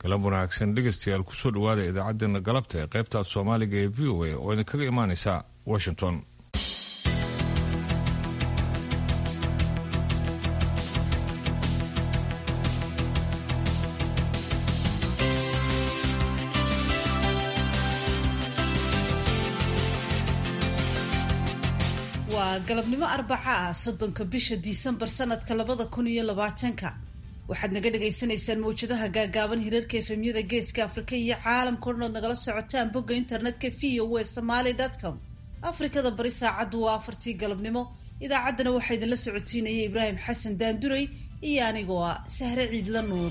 galab wanaagsan dhegaystayaal kusoo dhowaada idaacaddeenna galabta ee qaybta soomaaliga ee v o a oo idinkaga imaanaysa washington waa galabnimo arbaca ah soddonka bisha disembar sanadka labada kun iyo labaatanka waxaad naga dhagaysanaysaan mawjadaha gaagaaban hirarka efemyada geeska afrika iyo caalamka odhan ood nagala socotaan bogga internetka v o w somaly com afrikada bari saacaddu waa afartii galabnimo idaacaddana waxaa idinla socotiinaya ibraahim xasan daanduray iyo anigoo ah sahre ciidla nuur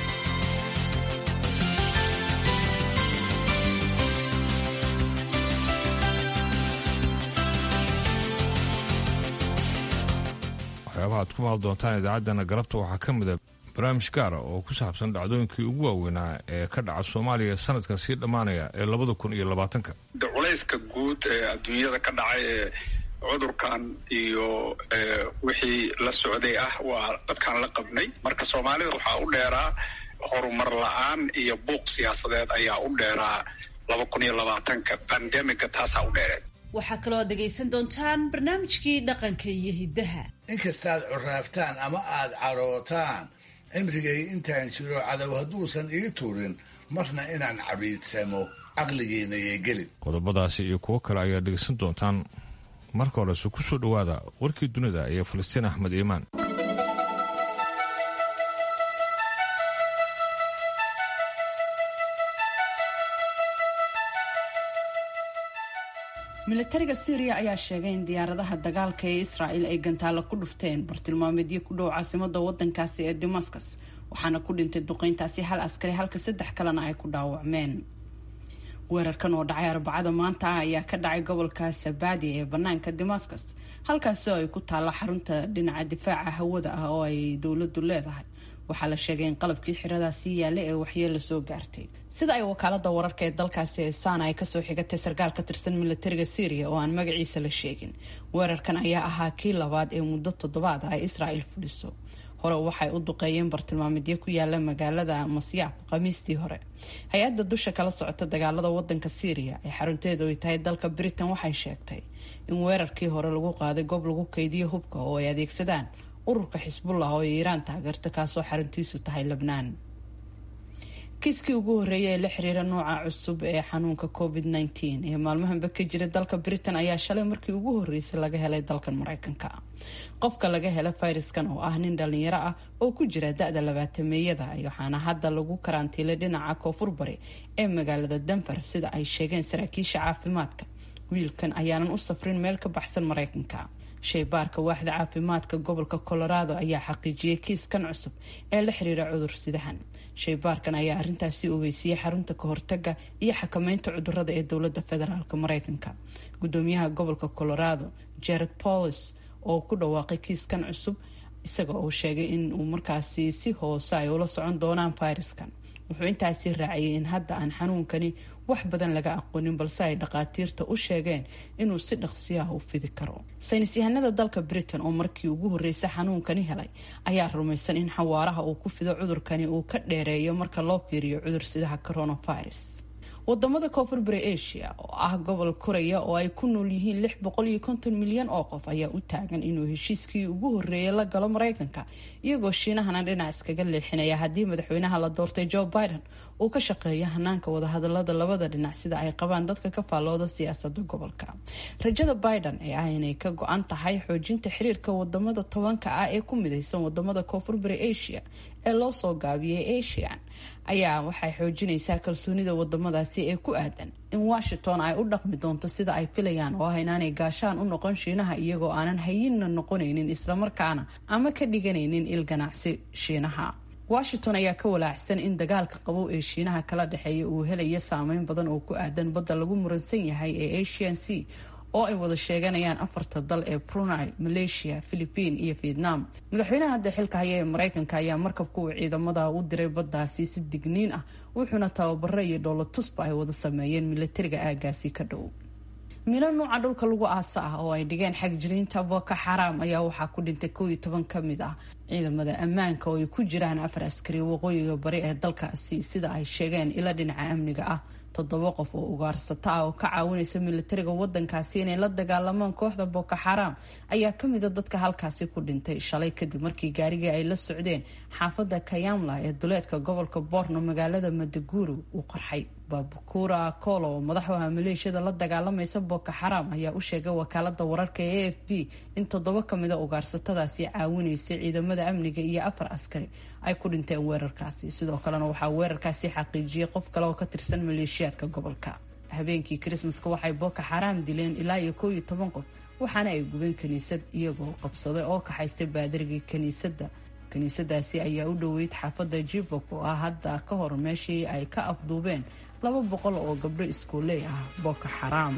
waxyaabaha ad ku maal doontaan idaacaddana galabta waxaa ka mida barnaamij gaara oo ku saabsan dhacdooyinkii ugu waaweynaa ee ka dhaca soomaaliya sanadkan sii dhammaanaya ee labada kun iyo labaatanka de culayska guud ee adduunyada ka dhacay ee cudurkan iyo wixii la socday ah waa dadkaan la qabnay marka soomaalida waxaa u dheeraa horumar la-aan iyo buuq siyaasadeed ayaa u dheeraa laba kun iyo labaatanka bandemiga taasaa u dheereed waxaa kaloo aad dhegaysan doontaan barnaamijkii dhaqanka iyo hiddaha inkastaad curaaftaan ama aad cadhootaan cimrigay intaan jiro cadow hadduusan ii turin marna inaan cabiidsamo caqligiina yay gelin qodobadaasi iyo kuwo kale ayaad dhegaysan doontaan marka horese ku soo dhowaada warkii dunida iyo falastiin axmed iimaan milatariga syriya ayaa sheegay in diyaaradaha dagaalka ee israel ay gantaalo ku dhufteen bartilmaameedyo ku dhow caasimada wadankaasi ee damascus waxaana ku dhintay duqeyntaasi hal askari halka saddex kalena ay ku dhaawacmeen weerarkan oo dhacay arbacada maanta ah ayaa ka dhacay gobolka sabadi ee banaanka damascus halkaasi oo ay ku taalla xarunta dhinaca difaaca hawada ah oo ay dowladu leedahay waxaa la sheegay in qalabkii xiradaasi yaalla ee waxyeelo soo gaartay sida ay wakaalada wararka ee dalkaasi ee sana ay kasoo xigatay sarkaal ka tirsan milatariga syriya oo aan magaciisa la sheegin weerarkan ayaa ahaa kii labaad ee muddo toddobaad ah ay israel fuliso hore waxay u duqeeyeen bartilmaameedyo ku yaala magaalada masyaab khamiistii hore hay-adda dusha kala socota dagaalada wadanka syriya ee xarunteedu ay tahay dalka britain waxay sheegtay in weerarkii hore lagu qaaday goob lagu kaydiyo hubka oo ay adeegsadaan ururka xisbullah oo ay iiraan taageerto kaasoo xaruntiisu tahay lebnaan kiiskii ugu horreeyay ee la xiriira nooca cusub ee xanuunka covid nteen ee maalmahanba ka jira dalka britain ayaa shalay markii ugu horreysay laga helay dalkan mareykanka qofka laga hela fayraskan oo ah nin dhalinyaro ah oo ku jira da-da labaatameeyada waxaana hadda lagu karantiilay dhinaca koonfur bari ee magaalada denver sida ay sheegeen saraakiisha caafimaadka wiilkan ayaanan u safrin meel ka baxsan mareykanka shaybaarka waaxda caafimaadka gobolka colorado ayaa xaqiijiyey kiiskan cusub ee la xiriira cudur sidahan shaybaarkan ayaa arintaasi ogeysiyey xarunta kahortaga iyo xakameynta cudurada ee dowlada federaalk mareykanka gudoomiyaha gobolka colorado jared paulis oo ku dhawaaqay kiiskan cusub isaga oo sheegay in uu markaasi si hoose ay ula socon doonaan fayraskan wuxuu intaasi raaciyay in hadda aan xanuunkani wax badan laga aqoonin balse ay dhakhaatiirta u sheegeen inuu si dhaqsiyaha u fidi karo saynis yahanada dalka britain oo markii ugu horreysay xanuunkani helay ayaa rumaysan in xawaaraha uu ku fido cudurkani uu ka dheereeyo marka loo fiiriyo cudursidaha coronavirus wadamada koonfur bari asia oo ah gobol koraya oo ay ku nool yihiin lix boqol iyo konton milyan oo qof ayaa u taagan inuu heshiiskii ugu horreeyay la galo mareykanka iyagoo shiinahana dhinac iskaga leexinaya haddii madaxweynaha la doortay joe biden uu ka shaqeeya hanaanka wadahadalada labada dhinac sida ay qabaan dadka ka faallooda siyaasada gobolka rajada biden ee ah inay ka go-an tahay xoojinta xiriirka wadamada tobanka ah ee ku midaysan wadamada koonfur bari asia ee loo soo gaabiyay asian ayaa waxay xoojinaysaa kalsoonida wadamadaasi ee ku aadan in washington ay u dhaqmi doonto sida ay filayaan oo ah inaanay gaashaan u noqon shiinaha iyagoo aanan hayinna noqonaynin islamarkaana ama ka dhiganaynin il ganacsi shiinaha washington ayaa ka walaacsan in dagaalka qabow ee shiinaha kala dhexeeya uu helayo saameyn badan oo ku aadan badda lagu muransan yahay ee asian c oo ay wada sheeganayaan afarta dal ee brunei malaysia philipiin iyo vietnam madaxweynaha hadda xilka haya ee mareykanka ayaa markabka uu ciidamada u diray baddaasi si digniin ah wuxuuna tababaro iyo dhoolo tusba ay wada sameeyeen milatariga aagaasi ka dhow mino nuuca dhulka lagu aasa ah oo ay dhigeen xag jiriinta boko xaraam ayaa waxaa ku dhintay koob iyo toban ka mid ah ciidamada ammaanka oo ay ku jiraan afar askari waqooyiga bari ee dalkaasi sida ay sheegeen ilo dhinaca amniga ah toddoba qof oo ugaarsato ah oo ka caawinaysa militariga wadankaasi inay la dagaalamaan kooxda boko xaraam ayaa kamida dadka halkaasi ku dhintay shalay kadib markii gaarigii ay la socdeen xaafada kayamla ee duleedka gobolka borno magaalada madaguru uu qarxay babukura kolo oo madaxu aha maleeshiyada la dagaalamaysa boko xaraam ayaa u sheegay wakaalada wararka ee a f b in toddoba kamida ugaarsatadaasi caawinaysay ciidamada amniga iyo afar askari ay ku dhinteen weerarkaasi sidoo kalena waxaa weerarkaasi xaqiijiyay qof kale oo ka tirsan maleeshiyaadka gobolka habeenkii krismaska waxay boko xaraam dileen ilaa iyo koob iyo toban qof waxaana ay gubeen kiniisad iyagoo qabsaday oo kaxaystay baadarigii kiniisadda kiniisadaasi ayaa u dhoweyd xaafadda jibok oo ah hadda ka hor meeshii ay ka afduubeen laba boqol oo gabdho iskuoley ah boko xaraam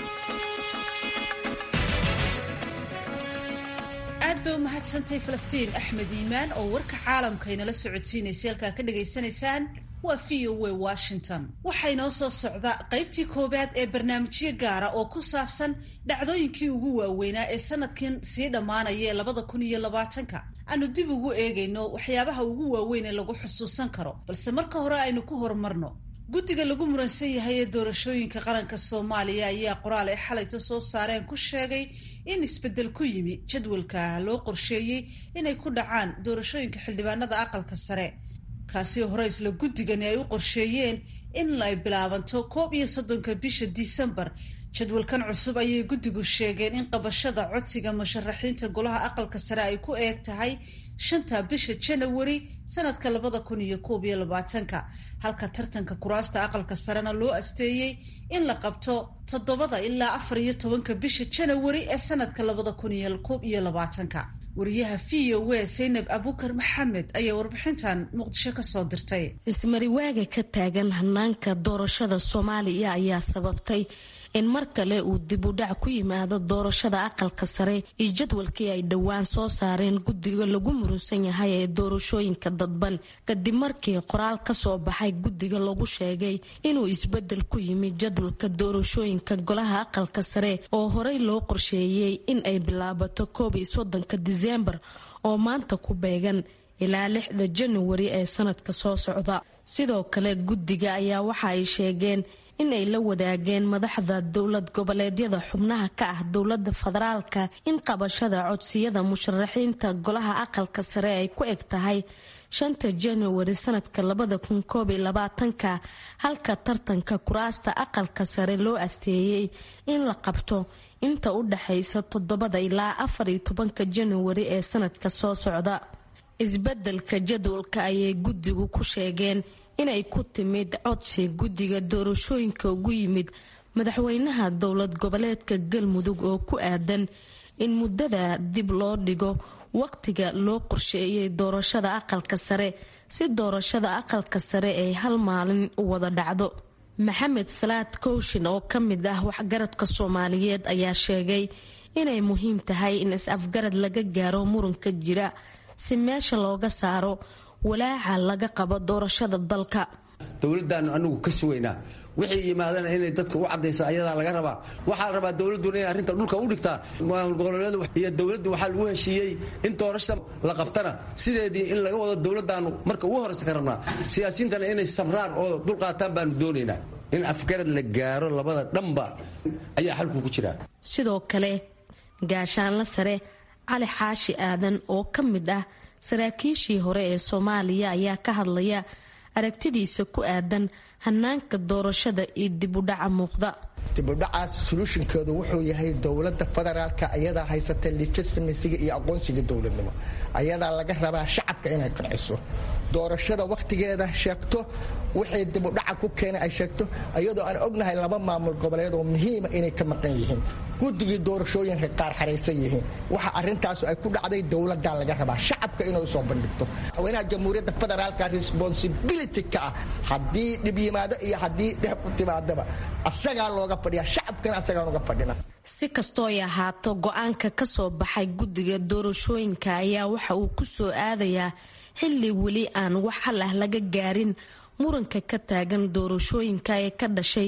aad bay u mahadsantay falastiin axmed iimaan oo warka caalamka inala socodsiinaysay halkaa ka dhagaysanaysaan waa v o a washington waxaa inoo soo socda qaybtii koowaad ee barnaamijyo gaara oo ku saabsan dhacdooyinkii ugu waaweynaa ee sanadkan sii dhammaanaya ee labada kun iyo labaatanka aanu dib ugu eegayno waxyaabaha ugu waaweyn ee lagu xusuusan karo balse marka hore aynu ku horumarno guddiga lagu muransan yahay ee doorashooyinka qaranka soomaaliya ayaa qoraal ay xalayta soo saareen ku sheegay in isbeddel ku yimi jadwalka loo qorsheeyey inay ku dhacaan doorashooyinka xildhibaanada aqalka sare kaasi hore isla guddigani ay u qorsheeyeen in ay bilaabanto koob iyo soddonka bisha disembar jadwalkan cusub ayay guddigu sheegeen in qabashada codsiga musharaxiinta golaha aqalka sare ay ku eeg tahay shanta bisha janawari sanadka labada kun iyo koob iyo labaatanka halka tartanka kuraasta aqalka sarena loo asteeyey in la qabto toddobada ilaa afar iyo tobanka bisha janawari ee sanadka labada kun iyo koob iyo labaatanka wariyaha v o a saynab abukar maxamed ayaa warbixintan muqdisho kasoo dirtay ismariwaaga ka taagan hanaanka doorashada soomaaliya ayaa sababtay in mar kale uu dib u dhac ku yimaado doorashada aqalka sare iyo jadwalkii ay dhowaan soo saareen guddiga lagu murunsan yahay ee doorashooyinka dadban kadib markii qoraal kasoo baxay guddiga lagu sheegay inuu isbedel ku yimid jadwalka doorashooyinka golaha aqalka sare oo horey loo qorsheeyey in ay bilaabato koob iyo soddonka diseembar oo maanta ku beegan ilaa lixda januari ee sanadka soo socda sidoo kale guddiga ayaa waxa ay sheegeen in ay la wadaageen madaxda dowlad goboleedyada xubnaha ka ah dowlada federaalka in qabashada codsiyada musharaxiinta golaha aqalka sare ay ku eg tahay shanta januari sanadka labada kun koob iyo labaatanka halka tartanka kuraasta aqalka sare loo asteeyey in la qabto inta u dhaxaysa toddobada ilaa afar iyo tobanka januari ee sanadka soo socda isbedelka jadwalka ayay guddigu ku sheegeen inay ku timid codsi guddiga doorashooyinka ugu yimid madaxweynaha dowlad goboleedka galmudug oo ku aadan in muddada dib loo dhigo waqtiga loo qorsheeyay doorashada aqalka sare si doorashada aqalka sare ay hal maalin u wada dhacdo maxamed salaad kowshin oo ka mid ah waxgaradka soomaaliyeed ayaa sheegay inay muhiim tahay in is-afgarad laga gaaro muranka jira si meesha looga saaro walaaca laga qabo doorashada dalka dowladaanu anigu ka sugaynaa wixii yimaadana inay dadka u cadaysa ayadaa laga rabaa waxaa la rabaa dowladuna inay arrinta dhulka u dhigtaa maamul goboleedu iyo dowladdu waxaa lagu heshiiyey in doorashada la qabtana sideedii in laga wado dowladaanu marka ugu horeysa ka rabnaa siyaasiyiintana inay sabraan oo dulqaataan baanu doonaynaa in afgarad la gaaro labada dhanba ayaa xalku ku jiraa sidoo kale gaashaanla sare cali xaashi aadan oo ka mid ah saraakiishii hore ee soomaaliya ayaa ka hadlaya aragtidiisa ku aadan hanaanka doorashada iyo dibudhaca muuqda dibudhacaas soluushinkeedu wuxuu yahay dowlada federaalka ayadaa haysata legitimasiga iyo aqoonsiga dowladnimo ayadaa laga rabaa shacabka inay qanciso doorashada wakhtigeeda sheegto wixii dibudhaca ku keena ay sheegto iyadoo aan ognahay laba maamul goboleed oo muhiima inay ka maqan yihiin guddigii doorashooyinka qaar xaraysan yihiin waxa arintaasu ay ku dhacday dowladaa laga rabaa shacabka inay usoo bandhigto madaxweynaha jamhuuriyadda federaalka responsibility ka ah haddii dhib yimaado iyo haddii dheh ku timaadaba asagaa looga fadhiya shacabkana asagaan uga fadhina si kastoo ay ahaato go-aanka ka soo baxay guddiga doorashooyinka ayaa waxa uu ku soo aadayaa xilli weli aan wax hal ah laga gaarin muranka ka taagan doorashooyinka ee ka dhashay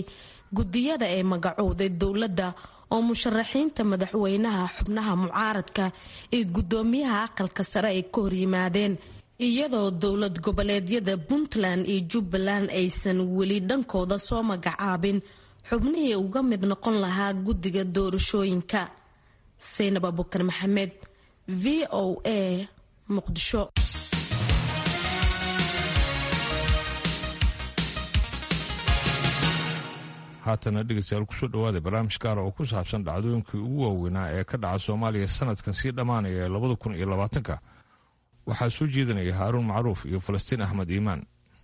gudiyada ay magacowday dowladda oo musharaxiinta madaxweynaha xubnaha mucaaradka iyo gudoomiyaha aqalka sare ay ka horyimaadeen iyadoo dowlad goboleedyada puntland iyo jubbaland aysan weli dhankooda soo magacaabin xubnihii uga mid noqon lahaa guddiga doorashooyinka saynab abukar maxamed v o a muqdisho haatana dhegeystayaal kusoo dhawaada barnaamij gaara oo ku saabsan dhacdooyinkii ugu waaweynaa ee ka dhaca soomaaliya sanadkan sii dhammaanaya ee labada kun iyo labaatanka waxaa soo jeedinaya haaruun macruuf iyo falastiin axmed iimaan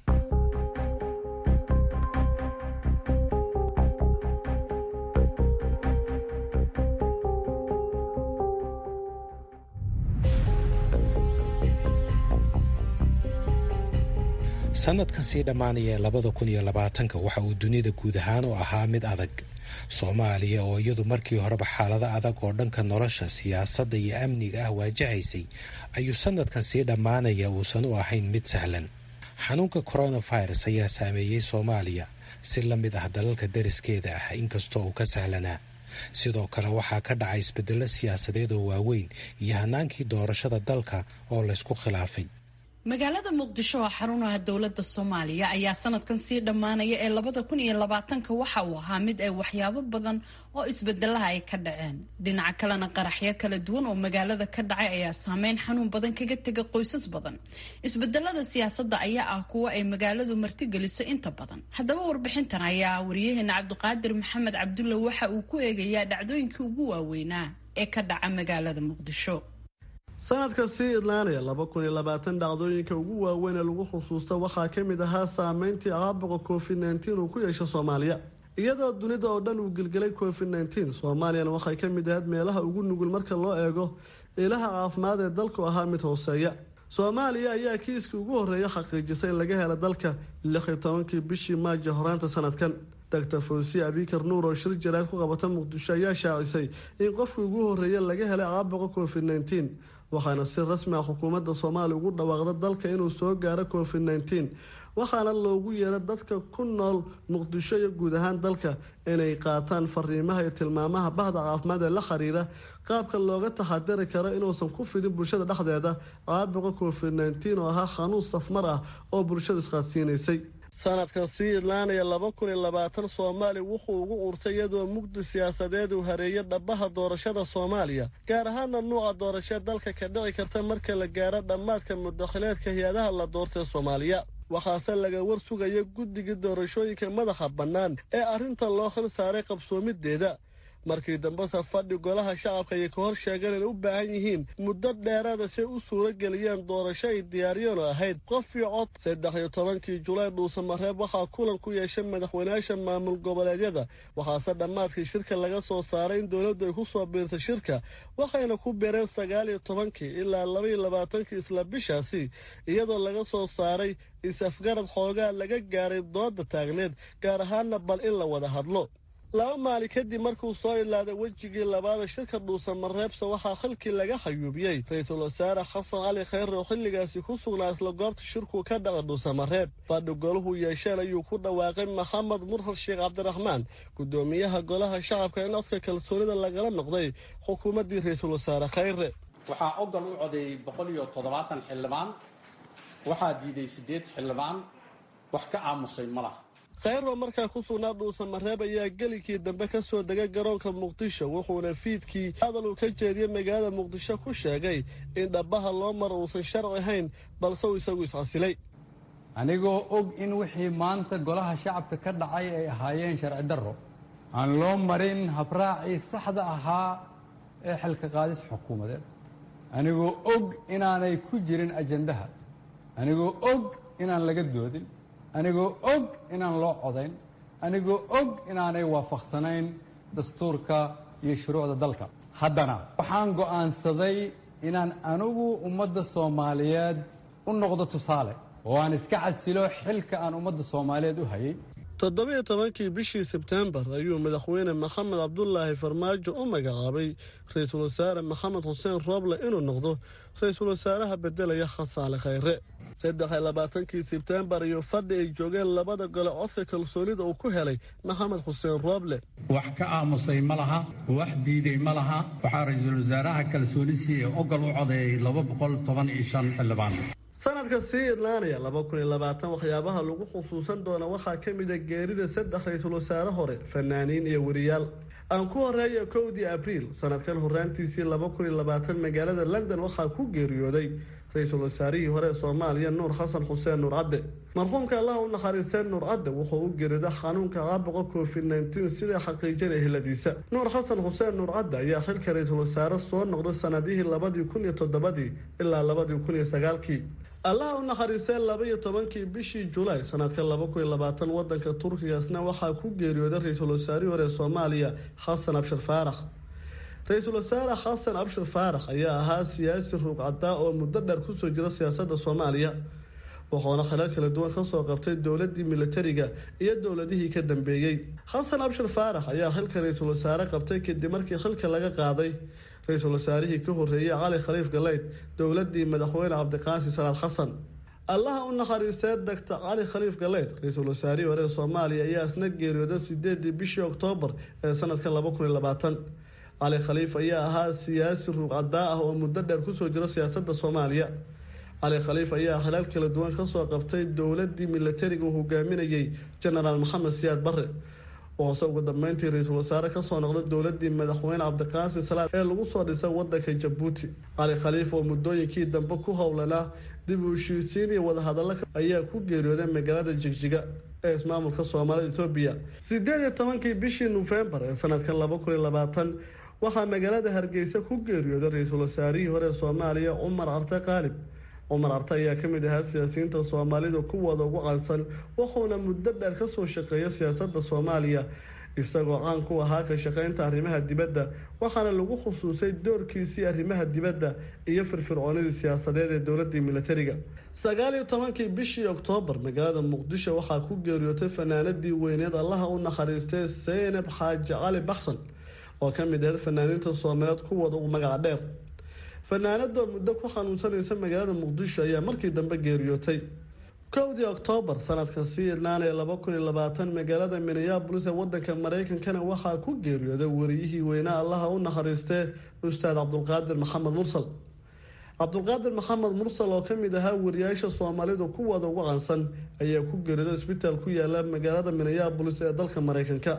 sanadkan sii dhammaanaya labada kun iyo labaatanka waxa uu dunida guud ahaan u ahaa mid adag soomaaliya oo iyadu markii horeba xaalado adag oo dhanka nolosha siyaasadda iyo amniga ah waajahaysay ayuu sanadkan sii dhammaanaya uusan u ahayn mid sahlan xanuunka coronavirus ayaa saameeyey soomaaliya si la mid ah dalalka dariskeeda ah inkastoo uu ka sahlanaa sidoo kale waxaa ka dhacay isbeddello siyaasadeed oo waaweyn iyo hanaankii doorashada dalka oo laysku khilaafay magaalada muqdisho oo xarunaha dowlada soomaaliya ayaa sanadkan sii dhammaanaya ee labada kun iyo labaatanka waxa uu ahaa mid ay waxyaabo badan oo isbedelaha ay ka dhaceen dhinaca kalena qaraxyo kala duwan oo magaalada ka dhacay ayaa saameyn xanuun badan kaga tega qoysas badan isbedelada siyaasadda ayaa ah kuwo ay magaaladu martigeliso inta badan haddaba warbixintan ayaa wariyaheena cabdiqaadir maxamed cabdulle waxa uu ku eegayaa dhacdooyinkii ugu waaweynaa ee ka dhaca magaalada muqdisho sanadka sii idlaanaya laba kun iyo labaatan dhacdooyinka ugu waaweyn ee lagu xusuusta waxaa ka mid ahaa saameyntii caabuqa covid nneteen uu ku yeesho soomaaliya iyadoo dunida oo dhan uu gelgelay covid nneteen soomaaliyana waxay ka mid ahayd meelaha ugu nugul marka loo eego ilaha caafimaad ee dalku ahaa mid hooseeya soomaaliya ayaa kiiskii ugu horreeya xaqiijisay in laga helo dalka lix iyo tobankii bishii maajo horaanta sanadkan doctor fawsiye abikar nuur oo shir jaraad ku qabata muqdisho ayaa shaacisay in qofkii ugu horreeya laga helay caabuqa covid nneteen waxaana si rasmi ah xukuumadda soomaaliya ugu dhawaaqda dalka inuu soo gaaro covid nneteen waxaana loogu yeera dadka ku nool muqdisho iyo guud ahaan dalka inay qaataan fariimaha iyo tilmaamaha bahda caafimaad ee la xiriira qaabka looga taxadiri karo inuusan ku fidin bulshada dhexdeeda caabuqa covid nneteen oo ahaa xanuun safmar ah oo bulshada isqaadsiinaysay sanadkan sii idlaanaya laba kun iyo labaatan soomaaliya wuxuu ugu urtay iyadoo mugdi siyaasadeed uu hareeyay dhabaha doorashada soomaaliya gaar ahaana nuuca doorasho dalka ka dhici karta marka la gaaro dhammaadka mudakhileedka hay-adaha la doortay soomaaliya waxaase laga war sugaya guddigii doorashooyinka madaxa bannaan ee arrinta loo xil saaray qabsoomideeda markii dambese fadhi golaha shacabka ayay ka hor sheegeen inay u baahan yihiin muddo dheeraada si ay u suuro geliyeen doorasho ay diyaariyeen oo ahayd qof iyo cod saddex iyo tobankii julaay dhuusamareeb waxaa kulan ku yeeshay madaxweynayaasha maamul goboleedyada waxaase dhammaadkii shirka laga soo saaray in dowladdu ay ku soo biirtay shirka waxayna ku beereen sagaal iyo tobankii ilaa laba iyo labaatankii isla bishaasi iyadoo laga soo saaray is-afgarad xoogaa laga gaaray dooda taagneed gaar ahaana bal in la wada hadlo laba maalin kadib markuu soo ilaaday wejigii labaada shirka dhuusamareebse waxaa xilkii laga xayuubiyey ra-iisul wasaare xasan cali khayre oo xilligaasi ku sugnaa isla goobta shirku ka dhaca dhuusamareeb fadhi golahu yeesheen ayuu ku dhawaaqay maxamed murhad sheekh cabdiraxmaan guddoomiyaha golaha shacabka in codka kalsoonida lagala noqday xukuumaddii ra-iisul wasaare khayre waxaa ogol u codeeyey boqol iyo toddobaatan xildhibaan waxaa diiday siddeed xildhibaan wax ka aamusay ma laha khayro markaa ku sugnaa dhuusamareeb ayaa gelikii dambe ka soo degay garoonka muqdisho wuxuuna fiidkii hadal uu ka jeediyey magaalada muqdisho ku sheegay in dhabbaha loo maro uusan sharci ahayn balse uu isagu iscasilay anigoo og in wixii maanta golaha shacabka ka dhacay ay ahaayeen sharci darro aan loo marin habraacii saxda ahaa ee xilka qaadis xukuumadeed anigoo og inaanay ku jirin ajandaha anigoo og inaan laga doodin anigoo og inaan loo codayn anigoo og inaanay waafaqsanayn dastuurka iyo shuruucda dalka haddana waxaan go'aansaday inaan anigu ummadda soomaaliyeed u noqdo tusaale oo aan iska casilo xilka aan ummadda soomaaliyeed u hayay toddobiyo tobankii bishii sebtembar ayuu madaxweyne maxamed cabdulaahi farmaajo u magacaabay ra-iisul wasaare maxamed xuseen rooble inuu noqdo ra-iisul wasaaraha bedelaya khasaale khayre saddex iyo labaatankii sebtembar iyo fadhi ay joogeen labada gole codka kalsoonida uu ku helay maxamed xuseen rooble wax ka aamusay ma laha wax diiday ma laha waxaa ra-iisul wasaaraha kalsoonisi ee ogol u codeeyey laba boqol toban iyo shan xildhibaan sanadka sii idlaanaya laba kun iyo labaatan waxyaabaha lagu xusuusan doona waxaa ka mid a geerida saddex ra-iisul wasaare hore fanaaniin iyo weriyaal aan ku horeeya kowdii abriil sanadkan horaantiisii laba kun iyo labaatan magaalada london waxaa ku geeriyooday ra-iisul wasaarihii hore ee soomaaliya nuur xasan xuseen nuur cadde marxuumka allah u naxariisteen nuur cadde wuxuu u geerida xanuunka caabuqa covid nneteen sida xaqiijinaya hiladiisa nuur xasan xuseen nuur cadde ayaa xilka ra-iisul wasaare soo noqday sanadihii labadii kun iyo toddobadii ilaa labadii kun iyo sagaalkii allaha u naxariistee laba-iyo tobankii bishii julaay sanadka laba kun iyo labaatan wadanka turkigaasna waxaa ku geeriyooday ra-iisul wasaarihii hore ee soomaaliya xasan abshir faarax ra-iisul wasaare xasan abshir faarax ayaa ahaa siyaasi ruuqcadaa oo muddo dheer kusoo jira siyaasadda soomaaliya wuxuuna khilal kala duwan kasoo qabtay dowladii militariga iyo dowladihii ka dambeeyey xasan abshir faarax ayaa xilka ra-iisul wasaare qabtay kadib markii xilka laga qaaday ra-iisul wasaarihii ka horeeyey cali khaliif galeyd dowladii madaxweyne cabdiqaasi salaad xasan allaha u naxariistee dagta cali khaliif galeyd ra-iisul wasaarihii hore ee soomaaliya ayaa isna geeriyooday sideedii bishii oktoobar ee sanadka laba kun iyo labaatan cali khaliif ayaa ahaa siyaasi ruuqcadaa ah oo muddo dheer kusoo jira siyaasadda soomaaliya cali khaliif ayaa khilaal kala duwan kasoo qabtay dowladii militariga uu hogaaminayey genaraal maxamed siyaad barre wuxuuse ugu dambeyntii ra-iisul wasaare kasoo noqday dowladii madaxweyne cabdiqaasi salaad ee lagu soo dhisay wadanka jabuuti cali khaliif oo muddooyinkii dambe ku howlanaa dib u heshiisiin iyo wadahadallo ayaa ku geeriyooday magaalada jigjiga ee ismaamulka soomaalida ethoobiya sideed iyo tobankii bishii nofembar ee sanadkan laba kun iyo labaatan waxaa magaalada hargeysa ku geeriyooday ra-iisul wasaarihii hore ee soomaaliya cumar carte qaalib cumar arte ayaa ka mid ahaa siyaasiyiinta soomaalida kuwooda ugu caansan wuxuuna muddo dheer kasoo shaqeeya siyaasadda soomaaliya isagoo caan ku ahaa ka shaqeynta arrimaha dibadda waxaana lagu khusuusay doorkiisii arrimaha dibadda iyo firfircoonidii siyaasadeed ee dowladii militariga sagaal iyo tobankii bishii oktoobar magaalada muqdisho waxaa ku geeriyootay fanaanadii weyneed allaha u naxariistay seynab xaaji cali baxsan oo ka mid ahayd fanaaniinta soomaaliyeed kuwooda ugu magaca dheer fanaanadoo muddo ku xanuunsanaysa magaalada muqdisho ayaa markii dambe geeriyootay kowdii oktoobar sanadka sii idlaanaya laba kun iyo labaatan magaalada minneabolis ee wadanka mareykankana waxaa ku geeriyooday wariyihii weynaa allaha u naxariistee ustaad cabdulqaadir maxamed mursal cabdulqaadir maxamed mursal oo kamid ahaa wariyaasha soomaalidu kuwooda ugu caansan ayaa ku geeriyooday isbitaal ku yaala magaalada minneabolis ee dalka mareykanka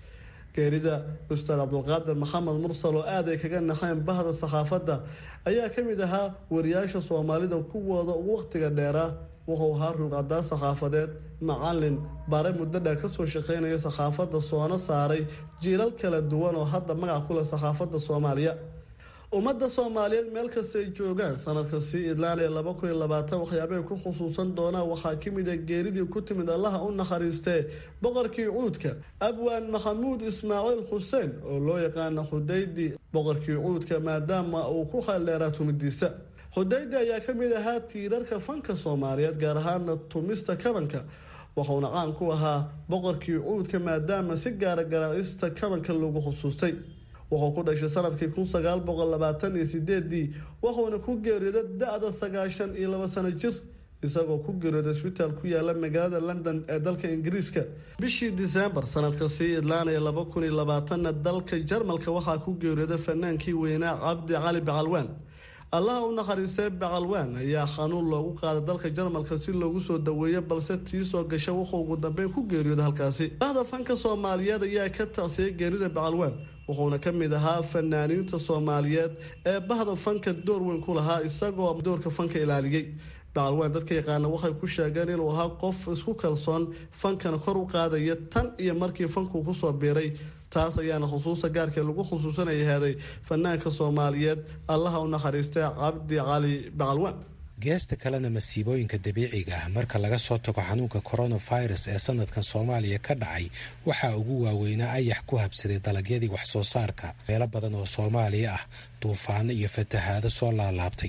geerida ustaad cabdulqaadir maxamed mursal oo aad ay kaga naxeen bahda saxaafadda ayaa ka mid ahaa wariyaasha soomaalida kuwooda ugu wakhtiga dheeraa wuxuu ahaa ruuqadaa saxaafadeed macalin bare muddo dheer kasoo shaqeynaya saxaafadda soona saaray jiilal kala duwan oo hadda magac ku leh saxaafadda soomaaliya ummadda soomaaliyeed meel kastay joogaan sanadka sii idlaanaya laba kun iyo labaatan waxyaabay ku xusuusan doonaan waxaa ka mid a geeridii ku timid allaha u naxariistee boqorkii cuudka abwaan maxamuud ismaaciil xuseen oo loo yaqaana xudaydi boqorkii cuudka maadaama uu ku khaldheeraa tumidiisa xudaydi ayaa ka mid ahaa tiirarka fanka soomaaliyeed gaar ahaana tumista kabanka wuxuuna caan ku ahaa boqorkii cuudka maadaama si gaara garaacista kabanka lagu xusuustay wuxuu ku dhashay sanadkii kun sagaal boqol labaatan iyo sideedii wuxuuna ku geeriyooday da-da sagaashan iyo laba sano jir isagoo ku geeriyooday isbitaal ku yaala magaalada london ee dalka ingiriiska bishii disembar sanadka sii idlaanaya laba kun iyo labaatanna dalka jarmalka waxaa ku geeriyooday fanaankii weynaa cabdi cali bacalwaan allaha u naxariistay bacalwaan ayaa xanuun loogu qaaday dalka jarmalka si loogu soo daweeyo balse tii soo gasha wuxuu ugu dambeyn ku geeriyooday halkaasi bahda fanka soomaaliyeed ayaa ka tacsiyay geerida bacalwaan wuxuuna ka mid ahaa fanaaniinta soomaaliyeed ee bahda fanka door weyn ku lahaa isagoo doorka fanka ilaaliyey bacalwaan dadka yaqaana waxay ku sheegeen inuu ahaa qof isku kalsoon fankana kor u qaadaya tan iyo markii fankuu kusoo biiray taas ayaana xusuusta gaarkee lagu xusuusanaya heeday fanaanka soomaaliyeed allaha u naxariistay cabdi cali bacalwaan geesta kalena masiibooyinka dabiiciga ah marka laga soo tago xanuunka coronavirus ee sanadkan soomaaliya ka dhacay waxaa ugu waaweynaa ayax ku habsaday dalagyadii wax soo saarka meelo badan oo soomaaliya ah duufaano iyo fatahaado soo laalaabtay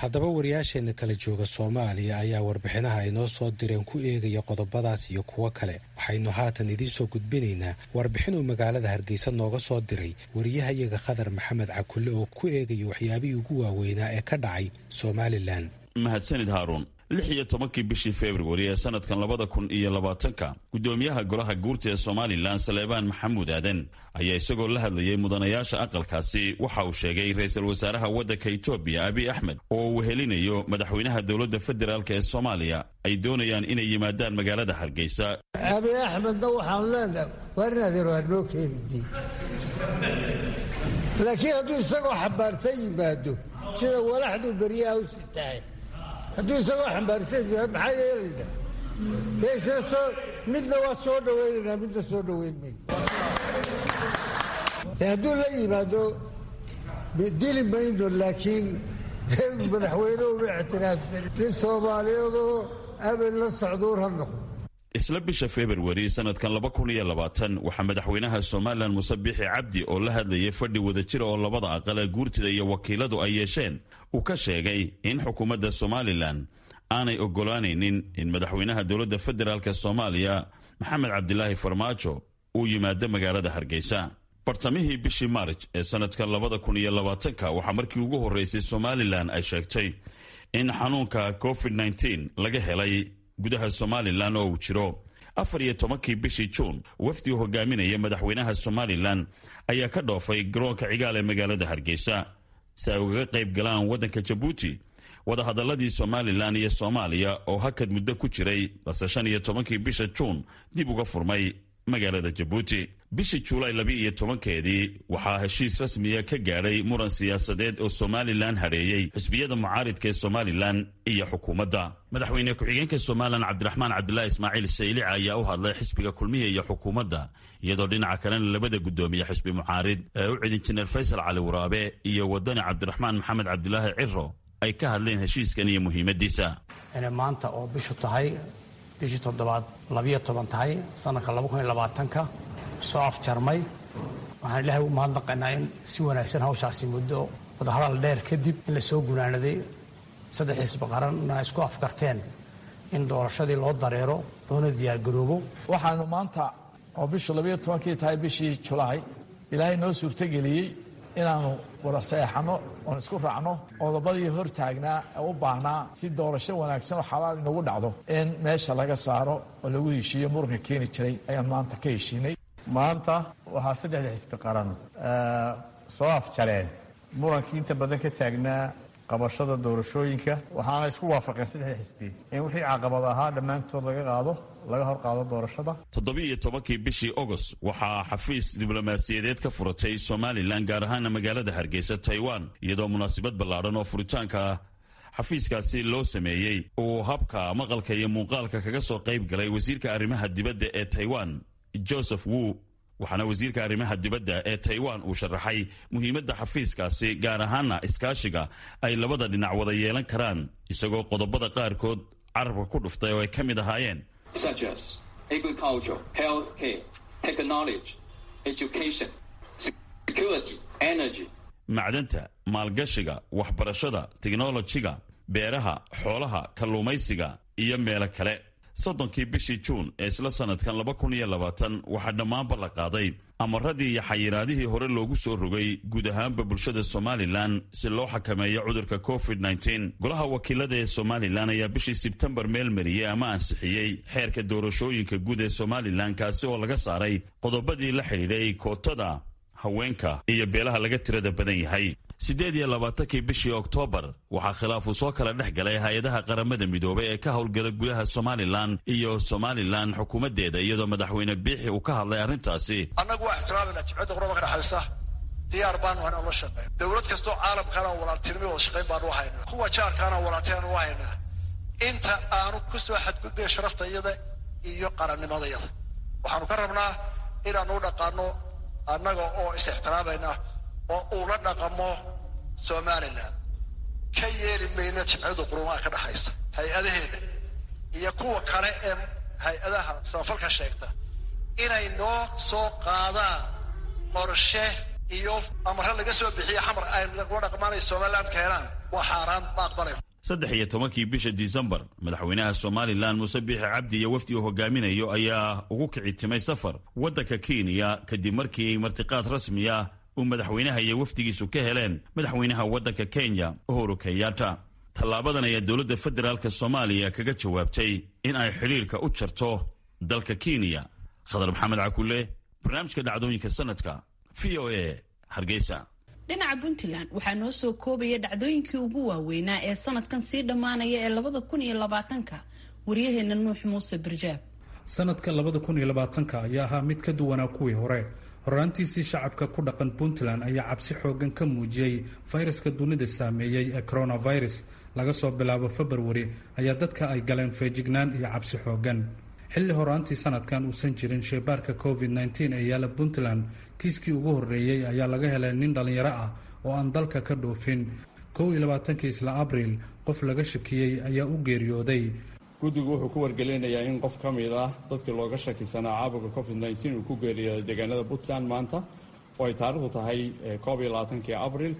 haddaba wariyaasheenna kala jooga soomaaliya ayaa warbixinaha ay noo soo direen ku eegaya qodobadaas iyo kuwo kale waxaynu haatan idiin soo gudbinaynaa warbixin uu magaalada hargeysa nooga soo diray wariyahayaga khadar maxamed cakulle oo ku eegaya waxyaabihii ugu waaweynaa ee ka dhacay somalilan mahadsanid haaruun lix iyo tobankii bishii februari ee sanadkan labada kun iyo labaatanka guddoomiyaha golaha guurta ee somalilan saleebaan maxamuud aaden ayaa isagoo la hadlayay mudanayaasha aqalkaasi waxa uu sheegay ra-iisul wasaaraha waddanka etoobiya abiy axmed oo uu helinayo madaxweynaha dowladda federaalk ee soomaaliya ay doonayaan inay yimaadaan magaalada hargeysa abiy axmedna waxaanu leenahay waa inadeer waa noo keenidii laakiin hadduu isagoo xambaarsan yimaado sida walaxduu beryaha u sitahay hadduu isagoo xambaarsan yahay maxaa yeelayna dee isla soo midna waa soo dhawaynaynaa midna soo dhawayn mayno dee hadduu la yimaado dili mayno laakiin madaxweyne uma ictiraafsan nin soomaaliyeedoo abel la socduur ha noqdo isla bisha februari sanadkan laba kun iyo labaatan waxaa madaxweynaha somalilan muse biixi cabdi oo la hadlayay fadhi wadajira oo labada aqal ee guurtida iyo wakiiladu ay yeesheen uu ka sheegay in xukuumadda somalilan aanay oggolaanaynin in madaxweynaha dowladda federaalk soomaaliya maxamed cabdilaahi farmaajo uu yimaado magaalada hargeysa bartamihii bishii maarj ee sanadka labada kun iyo labaatanka waxaa markii ugu horreysay somalilan ay sheegtay in xanuunka covid nteen laga helay gudaha somalilan oo uu jiro afar iyo tobankii bishii juun wafdi uu hogaaminaya madaxweynaha somalilan ayaa ka dhoofay garoonka cigaal ee magaalada hargeysa si ay ugaga qayb galaan waddanka jabuuti wadahadaladii somalilan iyo soomaaliya oo hakad muddo ku jiray balse shan iyo tobankii bisha juun dib uga furmay magaalada jabuuti bishii juulaay laba iyo tobankeedii waxaa heshiis rasmiya ka gaadhay muran siyaasadeed oo somalilan hadheeyey xisbiyada mucaaridka ee somalilan iyo xukuumadda madaxweyne ku-xigeenka somalilan cabdiraxmaan cabdilaahi ismaaciil saylica ayaa u hadlay xisbiga kulmiya iyo xukuumadda iyadoo dhinaca kalena labada guddoomiye xisbi mucaarid ee u cidin jineer faysal cali waraabe iyo wadani cabdiraxmaan maxamed cabdilaahi ciro ay ka hadleen heshiiskan iyo muhiimadiisa inay maanta oo bishu tahay bishii toddobaad labiyo toban tahay sanadka laba kun iyo labaatanka soo afjarmay waxaan ilaahay u mahadnaqaynaa in si wanaagsan hawshaasi muddo wadahadal dheer kadib in la soo gunaanaday saddex xisbi qaranna isku afkarteen in doorashadii loo dareero loona diyaargaroobo waxaanu maanta oo bishu labayo tobankii tahay bishii julaay ilaahay noo suurtogeliyey inaannu wada saeexanno oon isku raacno qodobadii hor taagnaa ee u baahnaa si doorasho wanaagsan oo xalaal inagu dhacdo in meesha laga saaro oo lagu heshiiyo muranka keeni jiray ayaan maanta ka heshiinay maanta waxaa saddexda xisbi qaran soo afjareen murankii inta badan ka taagnaa qabashada doorashooyinka waxaana isku waafaqeen saddexda xisbi in wixii caqabad ahaa dhammaantood laga qaado laga hor qaado doorashada toddobiiyo tobankii bishii ogost waxaa xafiis diblomaasiyadeed ka furatay somalilan gaar ahaana magaalada hargeysa taiwan iyadoo munaasabad ballaadhan oo furitaanka xafiiskaasi loo sameeyey uu habka maqalka iyo muuqaalka kaga soo qayb galay wasiirka arrimaha dibadda ee taiwan joseph wu waxaana wasiirka arrimaha dibadda ee taiwan uu sharaxay muhiimadda xafiiskaasi gaar ahaana iskaashiga ay labada dhinac wada yeelan karaan isagoo qodobada qaarkood carabka ku dhuftay oo ay ka mid ahaayeen such as agriculture, healthcare, technology, education, security, energy. macdanta maalgashiga waxbarashada tiknolojiga beeraha xoolaha kalluumaysiga iyo meelo kale soddonkii bishii juun ee isla sanadkan laba kun iyo labaatan waxaa dhammaanba la qaaday amaradii iyo xayiraadihii hore loogu soo rogay guud ahaanba bulshada somalilan si loo xakameeyo cudurka covid nteen golaha wakiilada ee somalilan ayaa bishii sebtembar meel mariyey ama ansixiyey xeerka doorashooyinka guud ee somalilan kaasi oo laga saaray qodobadii la xidhiidhay kootada haweenka iyo beelaha laga tirada badan yahay siddeed iyo labaatankii bishii oktoobar waxaa khilaafu soo kala dhex galay hay-adaha qaramada midoobay ee ka howlgala gudaha somalilan iyo somalilan xukuumaddeeda iyadoo madaxweyne biixi uu ka hadlay arrintaasi annagu waa ixtiraamayna jimcadda quraba ka dhexaysa diyaar baanu hayna la shaqeyn dowlad kastoo caalamkaana walaaltinimo wada shaqayn baanu u haynaa kuwa jaarkaana walaaltinaanu u haynaa inta aanu ku soo xadgudbay sharafta iyada iyo qarannimadayada waxaanu ka rabnaa inaanu u dhaqaano annaga oo is-ixtiraamayna oo uu la dhaqamo somalilan ka yeeli mayna jimciyadu qurumaha ka dhexaysa hay-adaheeda iyo kuwa kale ee hay-adaha samafalka sheegta inay noo soo qaadaan qorshe iyo amare laga soo bixiyo xamar ay kula dhaqmaanay somaliland keenaan waa xaaraan ma aqbalayn saddex iyo tobankii bisha disembar madaxweynaha somalilan muuse biixi cabdi iyo wafdi uu hogaaminayo ayaa ugu kici timay safar waddanka kenya kadib markii martiqaad rasmi ah uu madaxweynaha iyo wafdigiisu ka heleen madaxweynaha waddanka kenya uhuru kenyatta tallaabadan ayaa dowladda federaalk soomaaliya kaga jawaabtay in ay xidhiirka u jarto dalka kenya khadar maxamed cakule barnaamijka dhacdooyinka sanadka v o a hargeysa dhinaca puntland waxaa noo soo koobaya dhacdooyinkii ugu waaweynaa ee sanadkan sii dhammaanaya ee labada kun iyo labaatanka waryaheena nuux muuse birjaab sanadka labada kun iyo labaatanka ayaa ahaa mid ka duwanaa kuwii hore horaantiisii shacabka ku dhaqan puntland ayaa cabsi xoogan ka muujiyey fayraska dunida saameeyey ee coronavirus laga soo bilaabo februari ayaa dadka ay galeen feejignaan iyo cabsi xoogan xilli horaantii sanadkan uusan jirin sheybaarka covid -19 ee yaala puntland kiiskii ugu horreeyey ayaa laga helay nin dhallinyaro ah oo aan dalka ka dhoofin kow iyo labaatankii isla abriil qof laga shakiyey ayaa u geeriyooday guddigu wuxuu ku wargelinayaa in qof ka mid ah dadkii looga shakisanaa caabuqa covid -19 uu ku geeriyooday deegaanada puntland maanta oo ay taarikhdu tahay koob iyo labaatankii abril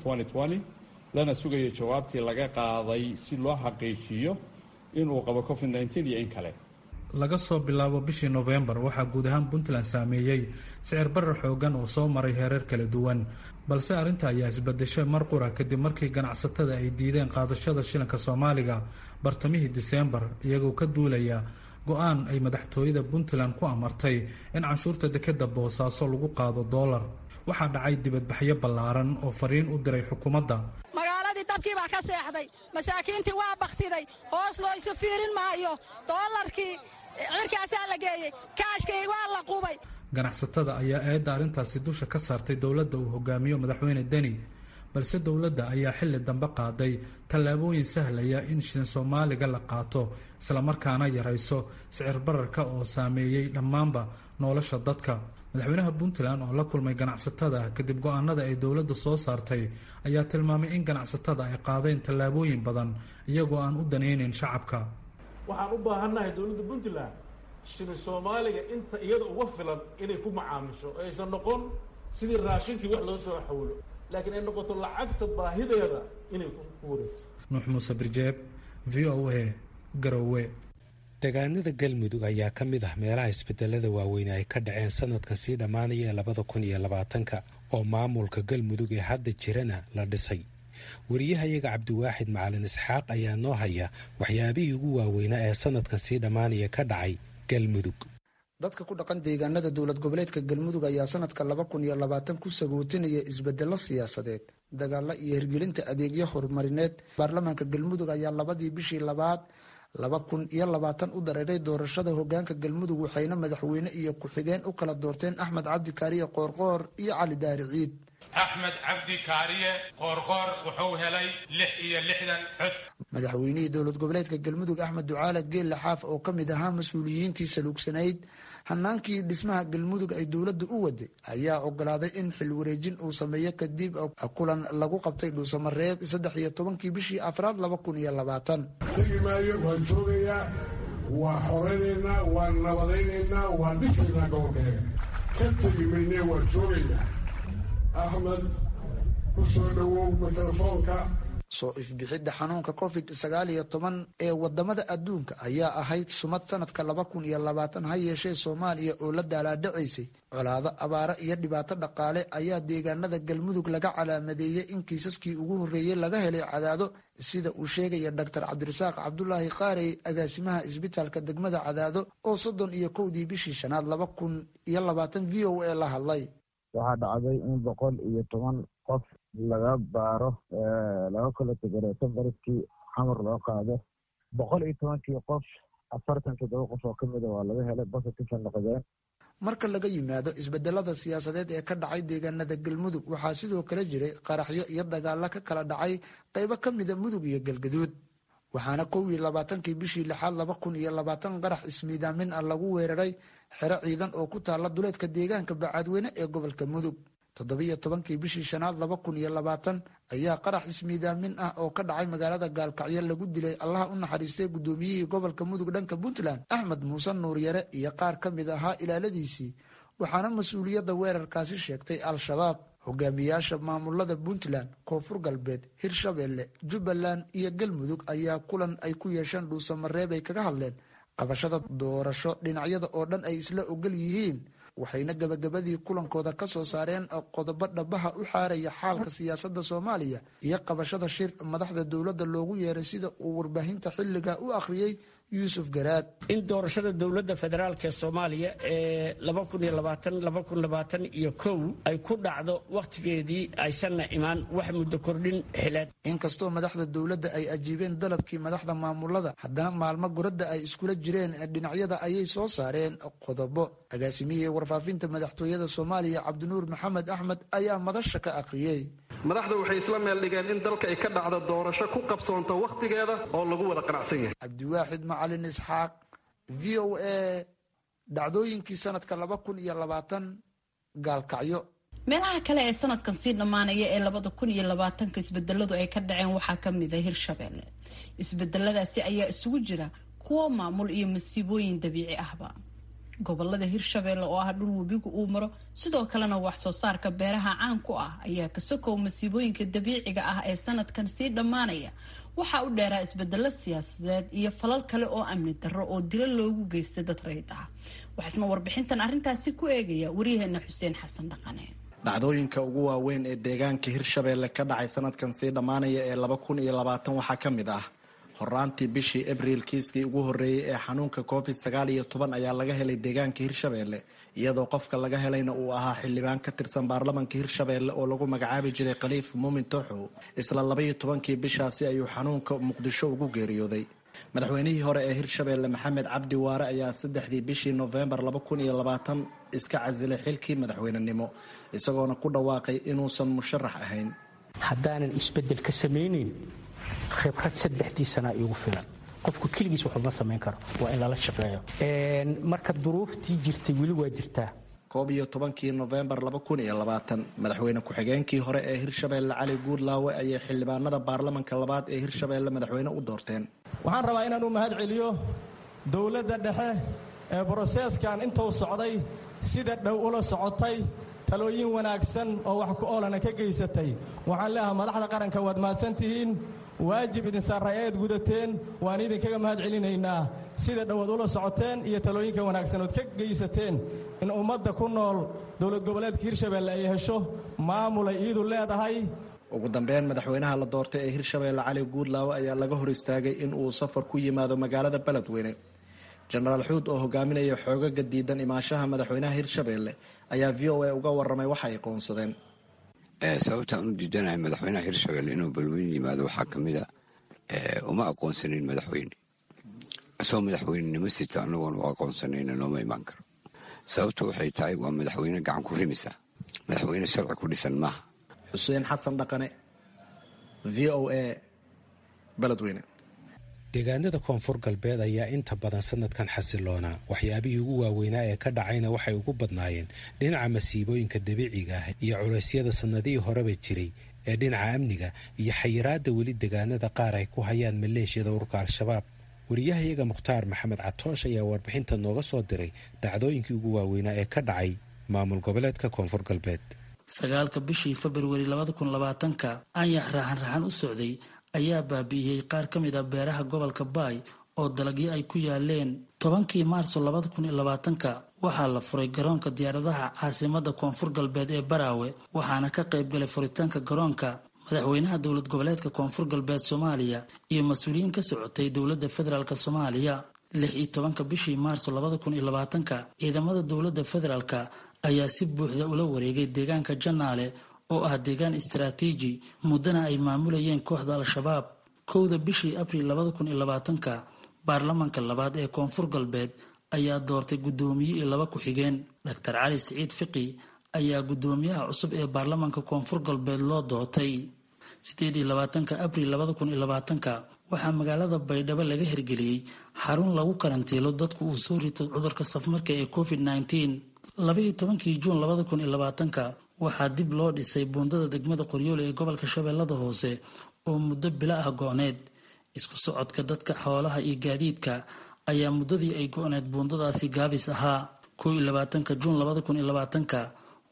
lana sugayo jawaabtii laga qaaday si loo xaqiijiyo inuu qabo covid -19 iyo in kale laga soo bilaabo bishii nofembar waxaa guud ahaan puntland saameeyey sicir barar xoogan oo soo maray heerar kala duwan balse arrinta ayaa isbadeshay mar qura kadib markii ganacsatada ay diideen qaadashada shilinka soomaaliga bartamihii diseembar iyagoo ka duulaya go-aan ay madaxtooyada puntland ku amartay in canshuurta dekeda boosaaso lagu qaado doolar waxaa dhacay dibadbaxyo ballaaran oo fariin u diray xukuumadda magaaladii dabkii baa ka seexday masaakiintii waa bakhtiday hoos loo isu fiirin maayo doolarkii cirkaasaa la geeyey kaashkii waa la qubay ganacsatada ayaa eedda arrintaasi dusha ka saartay dowladda uu hogaamiyo madaxweyne deni balse dowladda ayaa xilli dambe qaaday tallaabooyin sahlaya in shilin soomaaliga la qaato islamarkaana yarayso sicir bararka oo saameeyey dhammaanba nolosha dadka madaxweynaha puntland oo la kulmay ganacsatada kadib go-aanada ay dowladda soo saartay ayaa tilmaamay in ganacsatada ay qaadeen tallaabooyin badan iyagoo aan u danaynayn shacabka waxaan u baahannahay dowladda puntland shilin soomaaliga inta iyada uga filan inay ku macaamisho oo aysan noqon sidii raashinkii wax loo soo xawlo laakiin ay noqoto lacagta baahideeda inay ku wareegto nuux muuse birjeeb v o a garowe deegaanada galmudug ayaa ka mid ah meelaha isbedelada waaweyn ay ka dhaceen sanadka sii dhammaanaya ee labada kun iyo labaatanka oo maamulka galmudug ee hadda jirana la dhisay wariyahayaga cabdiwaaxid macalin isxaaq ayaa noo haya waxyaabihii ugu waaweynaa ee sanadkan sii dhammaanaya ka dhacay galmudug dadka ku dhaqan deegaanada dowlad goboleedka galmudug ayaa sanadka laba kun iyo labaatan ku sagootinaya isbedelo siyaasadeed dagaalo iyo hirgelinta adeegyo horumarineed baarlamaanka galmudug ayaa labadii bishii labaad laba kun iyo labaatan u dareeray doorashada hogaanka galmudug waxayna madaxweyne iyo ku-xigeen u kala doorteen axmed cabdi kaariye qoorqoor iyo cali daari ciid axmed cabdi kaariye qoorqoor wuxuu helay lix iyo lixdan cod madaxweynihii dowlad goboleedka galmudug axmed ducaale geelle xaaf oo ka mid ahaa mas-uuliyiintii saluugsanayd hanaankii dhismaha galmudug ay dowladda u waday ayaa ogolaaday in xil wareejin uu sameeyo kadib kulan lagu qabtay dhuusamareeb saddex iyo tobankii bishii afraad laba kun iyo labaatan tegi maayo waan joogayaa waa xoraynaynaa waan nabadaynaynaa waan dhisaynaa gobolkeega ka tegi mayne waan joogayaa axmed ku soo dhowow mikrofoonka soo ifbixidda xanuunka covid sagaal iyo toban ee wadamada adduunka ayaa ahayd sumad sanadka laba kun iyo labaatan ha yeeshee soomaaliya oo la daalaadhacaysay colaado abaaro iyo dhibaato dhaqaale ayaa deegaanada galmudug laga calaamadeeyey in kiisaskii ugu horreeyey laga helay cadaado sida uu sheegaya doctor cabdirasaaq cabdulaahi qaarey agaasimaha isbitaalka degmada cadaado oo soddon iyo kowdii bishii shanaad laba kun iyo labaatan v o a la hadlay waxaa dhacday in boqol iyo toban qof laga baaro laga kala tegareeto baribkii xamar loo qaado boqol iyo tobankii qof afartan toddoba qof oo kamida waa laga helay bositifan noqdeen marka laga yimaado isbedelada siyaasadeed ee ka dhacay deegaanada galmudug waxaa sidoo kale jiray qaraxyo iyo dagaalo ka kala dhacay qaybo ka mida mudug iyo galgaduud waxaana kow iyo labaatankii bishii lixaad laba kun iyo labaatan qarax ismiidaamin ah lagu weeraray xero ciidan oo ku taala duleedka deegaanka bacaadweyne ee gobolka mudug toddobiyo tobankii bishii shanaad laba kun iyo labaatan ayaa qarax ismiidaamin ah oo ka dhacay magaalada gaalkacyo lagu dilay allaha u naxariistay guddoomiyihii gobolka mudug dhanka puntland axmed muuse nuuryare iyo qaar ka mid ahaa ilaaladiisii waxaana mas-uuliyadda weerarkaasi sheegtay al-shabaab hogaamiyaasha maamulada puntland koonfur galbeed hirshabelle jubbaland iyo galmudug ayaa kulan ay ku yeesheen dhuusamareeb ay kaga hadleen qabashada doorasho dhinacyada oo dhan ay isla ogol yihiin waxayna gabagabadii kulankooda ka soo saareen qodobo dhabaha u xaaraya xaalka siyaasadda soomaaliya iyo qabashada shir madaxda dowladda loogu yeeray sida uu warbaahinta xilliga u akhriyey yuusuf garaad in doorashada dowladda federaalk ee soomaaliya ee iyo kow ay ku dhacdo wakhtigeedii aysanna imaan wax muddo kordhin xileed inkastoo madaxda dowladda ay ajiibeen dalabkii madaxda maamulada haddana maalmo goradda ay iskula jireen dhinacyada ayay soo saareen qodobo agaasimihii warfaafinta madaxtooyada soomaaliya cabdinuur maxamed axmed ayaa madasha ka akhriyey madaxda waxay isla meel dhigeen in dalka ay ka dhacdo doorasho ku qabsoonto wakhtigeeda oo lagu wada qanacsan yahay cabdiwaaxid macalin isxaaq v o a dhacdooyinkii sanadka laba kun iyo labaatan gaalkacyo meelaha kale ee sanadkan sii dhammaanaya ee labada kun iyo labaatanka isbedeladu ay ka dhaceen waxaa ka mid a hirshabelle isbedeladaasi ayaa isugu jira kuwo maamul iyo masiibooyin dabiici ahba gobolada hirshabelle oo ah dhul webigu uu maro sidoo kalena wax soo saarka beeraha caan ku ah ayaa kasokow masiibooyinka dabiiciga ah ee sanadkan sii dhammaanaya waxaa u dheeraa isbedelo siyaasadeed iyo falal kale oo amni darro oo dilo loogu geystay dad rayid ah waxaasna warbixintan arrintaasi ku eegaya waryaheena xuseen xasan dhaqane dhacdooyinka ugu waaweyn ee deegaanka hirshabelle ka dhacay sanadkan sii dhammaanaya ee laba kun iyo labaatan waxaa ka mid ah horaantii bishii abriil kiiskii ugu horreeyey ee xanuunka covid sagaal iyo toban ayaa laga helay deegaanka hirshabelle iyadoo qofka laga helayna uu ahaa xildhibaan ka tirsan baarlamanka hirshabelle oo lagu magacaabi jiray khaliif muumin tooxow isla labaiyo tobankii bishaasi ayuu xanuunka muqdisho ugu geeriyooday madaxweynihii hore ee hirshabelle maxamed cabdi waare ayaa saddexdii bishii noofembar laba kun iyo labaatan iska casilay xilkii madaxweynenimo isagoona ku dhawaaqay inuusan musharax ahayn haddaanan isbedel ka samaynayn khibrad saddexdii sanaa iigu filan qofku keligiis waxuma samayn karo waa in lala shaqeeyo marka duruuftii jirtay weli waa jirtaa koob iyo tobankii nofembar laba kun iyo labaatan madaxweyne ku-xigeenkii hore ee hirshabelle cali guudlaawe ayay xildhibaanada baarlamanka labaad ee hirshabelle madaxweyne u doorteen waxaan rabaa inaan u mahad celiyo dowladda dhexe ee broseeskan intuu socday sida dhow ula socotay talooyin wanaagsan oo wax ku oolana ka geysatay waxaan leeahaa madaxda qaranka waad mahadsantihiin waajib idin saaray eed gudateen waan idinkaga mahad celinaynaa sida dhowaad ula socoteen iyo talooyinka wanaagsan ood ka geysateen in ummadda ku nool dowlad goboleedka hirshabelle ay hesho maamulay iidu leedahay ugu dambeyn madaxweynaha la doortay ee hirshabelle cali guudlaawe ayaa laga hor istaagay in uu safar ku yimaado magaalada beledweyne jenaraal xuud oo hogaaminaya xoogaga diidan imaanshaha madaxweynaha hirshabelle ayaa v o a uga waramay waxa ay qoonsadeen sababtaan u diidanahay madaxweynaha hirshabelle inuu balweyne yimaado waxaa ka mid a uma aqoonsanin madaxweyne isagoo madaxweynenimo sita anagoon u aqoonsanayna looma imaan karo sababtu waxay tahay waa madaxweyne gacan ku rimisa madaxweyne sharci ku dhisan maaha xuseen xasan dhaqane v o a beledweyne deegaanada koonfur galbeed ayaa inta badan sanadkan xasiloonaa waxyaabihii ugu waaweynaa ee ka dhacayna waxay ugu badnaayeen dhinaca masiibooyinka dabiiciga ah iyo culeysyada sannadihii horeba jiray ee dhinaca amniga iyo xayiraadda weli deegaanada qaar ay ku hayaan maleeshiyada ururka al-shabaab wariyahayaga mukhtaar maxamed catoosh ayaa warbixinta nooga soo diray dhacdooyinkii ugu waaweynaa ee ka dhacay maamul goboleedka koonfur galbeed sagaalka bishii februari labada kun labaatanka anyax raaxan raxan u socday ayaa baabi'iyey qaar ka mid a beeraha gobolka baay oo dalagyo ay ku yaaleen tobankii maarso labada kun iyo labaatanka waxaa la furay garoonka diyaaradaha caasimada koonfur galbeed ee baraawe waxaana ka qayb galay furitaanka garoonka madaxweynaha dowlad goboleedka koonfur galbeed soomaaliya iyo mas-uuliyiin ka socotay dowladda federaalk soomaaliya lix iyo tobanka bishii maarso labada kun iyo labaatanka ciidamada dowladda federaalk ayaa si buuxda ula wareegay deegaanka janaale oo ah deegaan istaraatiiji muddana ay maamulayeen kooxda al-shabaab kowda bishii abriil labada kun iyo labaatanka baarlamanka labaad ee koonfur galbeed ayaa doortay guddoomiye iyo laba ku-xigeen doctor cali siciid fiqi ayaa guddoomiyaha cusub ee baarlamanka koonfur galbeed loo doortay sideed iyo labaatanka abriil labada kun iyo labaatanka waxaa magaalada baydhabo laga hirgeliyey xarun lagu karantiilo dadku uu soo rito cudurka safmarka ee covid nneteen labaiyo tobankii juun labada kun iyo labaatanka waxaa dib loo dhisay buundada degmada qoryoole ee gobolka shabeellada hoose oo muddo bilo ah go-need isku socodka dadka xoolaha iyo gaadiidka ayaa muddadii ay go-need buundadaasi gaabis ahaa koo iyo labaatanka juun labada kun iyo labaatanka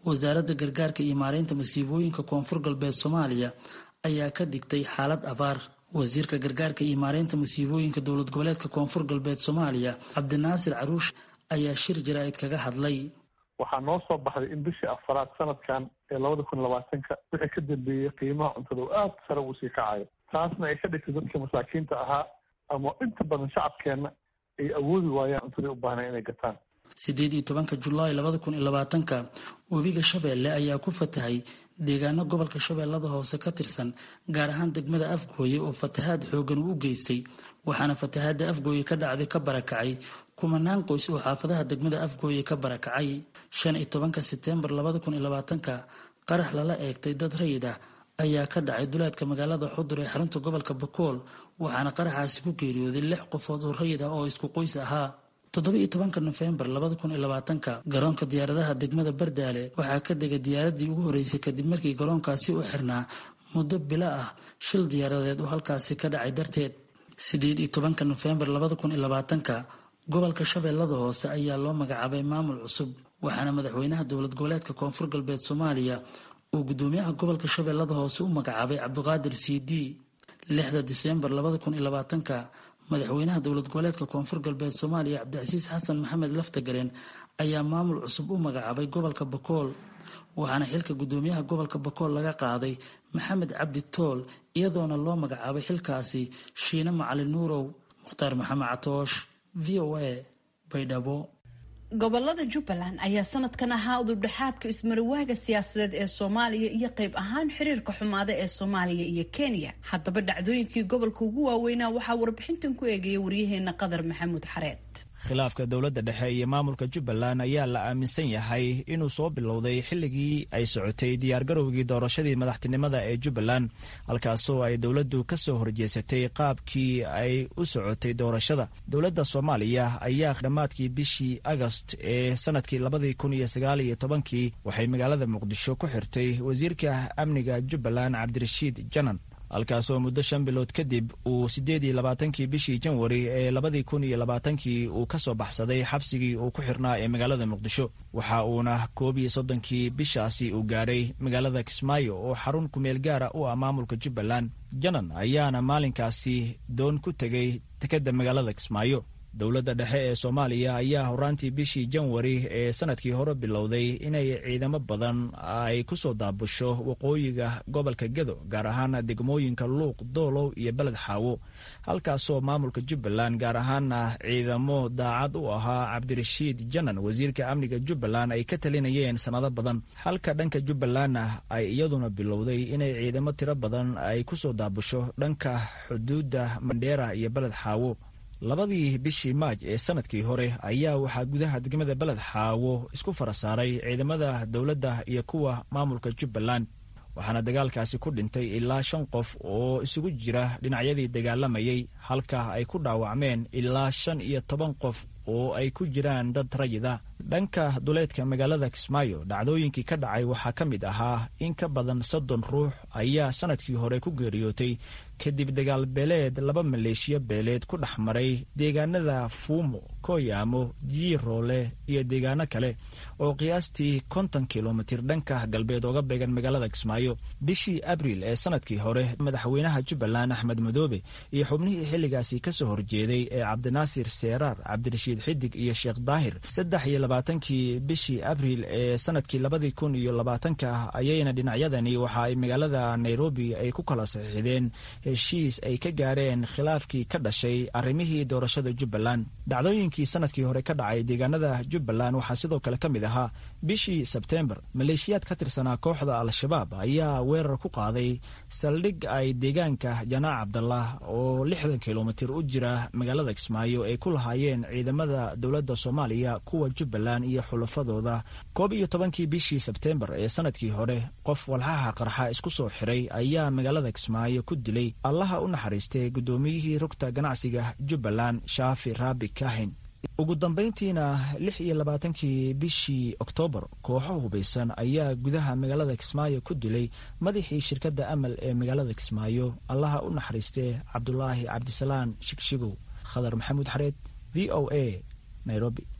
wasaaradda gargaarka iyo maareynta masiibooyinka koonfur galbeed soomaaliya ayaa ka digtay xaalad abaar wasiirka gargaarka iyo maareynta masiibooyinka dowlad goboleedka koonfur galbeed soomaaliya cabdinaasir caruush ayaa shir jaraa'id kaga hadlay waxaa noo soo baxday in bishii afaraad sanadkan ee labada kun labaatanka wixii ka dambeeyey qiimaha cuntada oo aada sare uu sii kacayo taasna ay ka dhigtay dadka masaakiinta ahaa ama inta badan shacabkeenna ay awoodi waayaan cuntadii u baahnay inay gataan sideed iyo tobanka julaay labada kun iyo labaatanka webiga shabeelle ayaa ku fatahay deegaano gobolka shabeellada hoose ka tirsan gaar ahaan degmada afgooye oo fatahaad xoogan uu u geystay waxaana fatahaadda afgooye ka dhacday ka barakacay kumanaan qoys oo xaafadaha degmada afgooye ka barakacay shan iyo tobanka seteembar labada kun iyo labaatanka qarax lala eegtay dad rayid ah ayaa ka dhacay duleedka magaalada xudur ee xarunta gobolka bakool waxaana qaraxaasi ku geeriyooday lix qofood oo rayid ah oo isku qoys ahaa toddoba-iyo tobanka nofembar labada kun iyo labaatanka garoonka diyaaradaha degmada bardaale waxaa ka degay diyaaradii ugu horreysay kadib markii garoonkaasi u xirnaa muddo bilo ah shil diyaaradeed oo halkaasi ka dhacay darteed sideed iyo tobanka nofembar labada kun iyo labaatanka gobolka shabeellada hoose ayaa loo magacaabay maamul cusub waxaana madaxweynaha dowlad goboleedka koonfur galbeed soomaaliya uu gudoomiyaha gobolka shabeellada hoose u magacaabay cabdiqaadir c d lixda diseembar labada kun iyo labaatanka madaxweynaha dowlad goboleedka koonfur galbeed soomaaliya cabdicasiis xasan maxamed laftagareen ayaa maamul cusub u magacaabay gobolka bakool waxaana xilka gudoomiyaha gobolka bakool laga qaaday maxamed cabdi tool iyadoona loo magacaabay xilkaasi shiine macalin nuurow mukhtaar maxamed catoosh v o a baydhabo gobolada jubbaland ayaa sanadkan ahaa udubdhexaadka ismarawaaga siyaasadeed ee soomaaliya iyo qayb ahaan xiriirka xumaada ee soomaaliya iyo kenya haddaba dhacdooyinkii gobolka ugu waaweynaa waxaa warbixintan ku eegaya waryaheena qadar maxamuud xareed khilaafka dowladda dhexe iyo maamulka jubbaland ayaa la aaminsan yahay inuu soo bilowday xilligii ay socotay diyaargarowgii doorashadii madaxtinimada ee jubbaland halkaasoo ay dowladdu ka soo horjeesatay qaabkii ay u socotay doorashada dowladda soomaaliya ayaa dhammaadkii bishii agost ee sanadkii labadii kun iyo sagaal iyo tobankii waxay magaalada muqdisho ku xirtay wasiirka amniga jubbaland cabdirashiid janan halkaasoo muddo shan bilood kadib uu siddeed iyo labaatankii bishii janwari ee labadii kun iyo labaatankii uu ka soo baxsaday xabsigii uu ku xirnaa ee magaalada muqdisho waxa uuna koob iyo soddonkii bishaasi uu gaaray magaalada kismaayo oo xarun kumeel gaara u ah maamulka jubbaland janan ayaana maalinkaasi doon ku tegay dekedda magaalada kismaayo dowladda dhexe ee soomaaliya ayaa horaantii bishii janwari ee sanadkii hore bilowday inay ciidamo badan ay ku soo daabusho waqooyiga gobolka gedo gaar ahaan degmooyinka luuq doolow iyo beled xaawo halkaasoo maamulka jubbaland gaar ahaana ciidamo daacad u ahaa cabdirashiid janan wasiirka amniga jubbaland ay ka talinayeen sannado badan halka dhanka jubbalandna ay iyaduna bilowday inay ciidamo tiro badan ay ku soo daabusho dhanka xuduudda mandheera iyo beled xaawo labadii bishii maaj ee sanadkii hore ayaa waxaa gudaha degmada beled xaawo isku fara saaray ciidamada dowladda iyo kuwa maamulka jubbaland waxaana dagaalkaasi ku dhintay ilaa shan qof oo isugu jira dhinacyadii dagaalamayay halka ay ku dhaawacmeen ilaa shan iyo toban qof oo ay ku jiraan dad rayid ah dhanka duleedka magaalada kismaayo dhacdooyinkii ka dhacay waxaa ka mid ahaa in ka badan soddon ruux ayaa sanadkii hore ku geeriyootay kadib dagaal beeleed laba maleeshiyo beeleed ku dhex maray deegaanada fuumo kooyaamo jiiroole iyo deegaano kale oo qiyaastii konton kilomitir dhanka galbeed ooga beegan magaalada kismaayo bishii abriil ee sanadkii hore madaxweynaha jubbaland axmed madoobe iyo xubnihii xilligaasi ka soo horjeeday ee cabdinaasir seeraar cabdirashiid xidig iyo sheekh daahir saddex iyo labaatankii bishii abriil ee sanadkii labadii kun iyo labaatanka ayayna dhinacyadani waxa ay magaalada nairobi ay ku kala saxiixdeen heshiis ay ka gaareen khilaafkii ka dhashay arrimihii doorashada jubbaland dhacdooyinkii sanadkii hore ka dhacay deegaanada jubbaland waxaa sidoo kale ka mid ahaa bishii sebteembar maleeshiyaad ka tirsanaa kooxda al-shabaab ayaa weerar ku qaaday saldhig ay deegaanka janaac cabdallah oo lixdan kilomitir u jira magaalada kismaayo ay ku lahaayeen ciidamada dowladda soomaaliya kuwa jubbaland iyo xulafadooda koob iyo tobankii bishii sebteembar ee sanadkii hore qof walxaha qarxa isku soo xiray ayaa magaalada kismaayo ku dilay allaha u naxariistay guddoomiyihii rugta ganacsiga jubbaland shaafi raabi kahin ugu dambayntiina lix iyo labaatankii bishii oktoobar kooxo hubaysan ayaa gudaha magaalada kismaayo ku dilay madaxii shirkadda amal ee magaalada kismaayo allaha u naxariistee cabdulaahi cabdisalaan shigshigow khadar maxamuud xareed v o a nairobi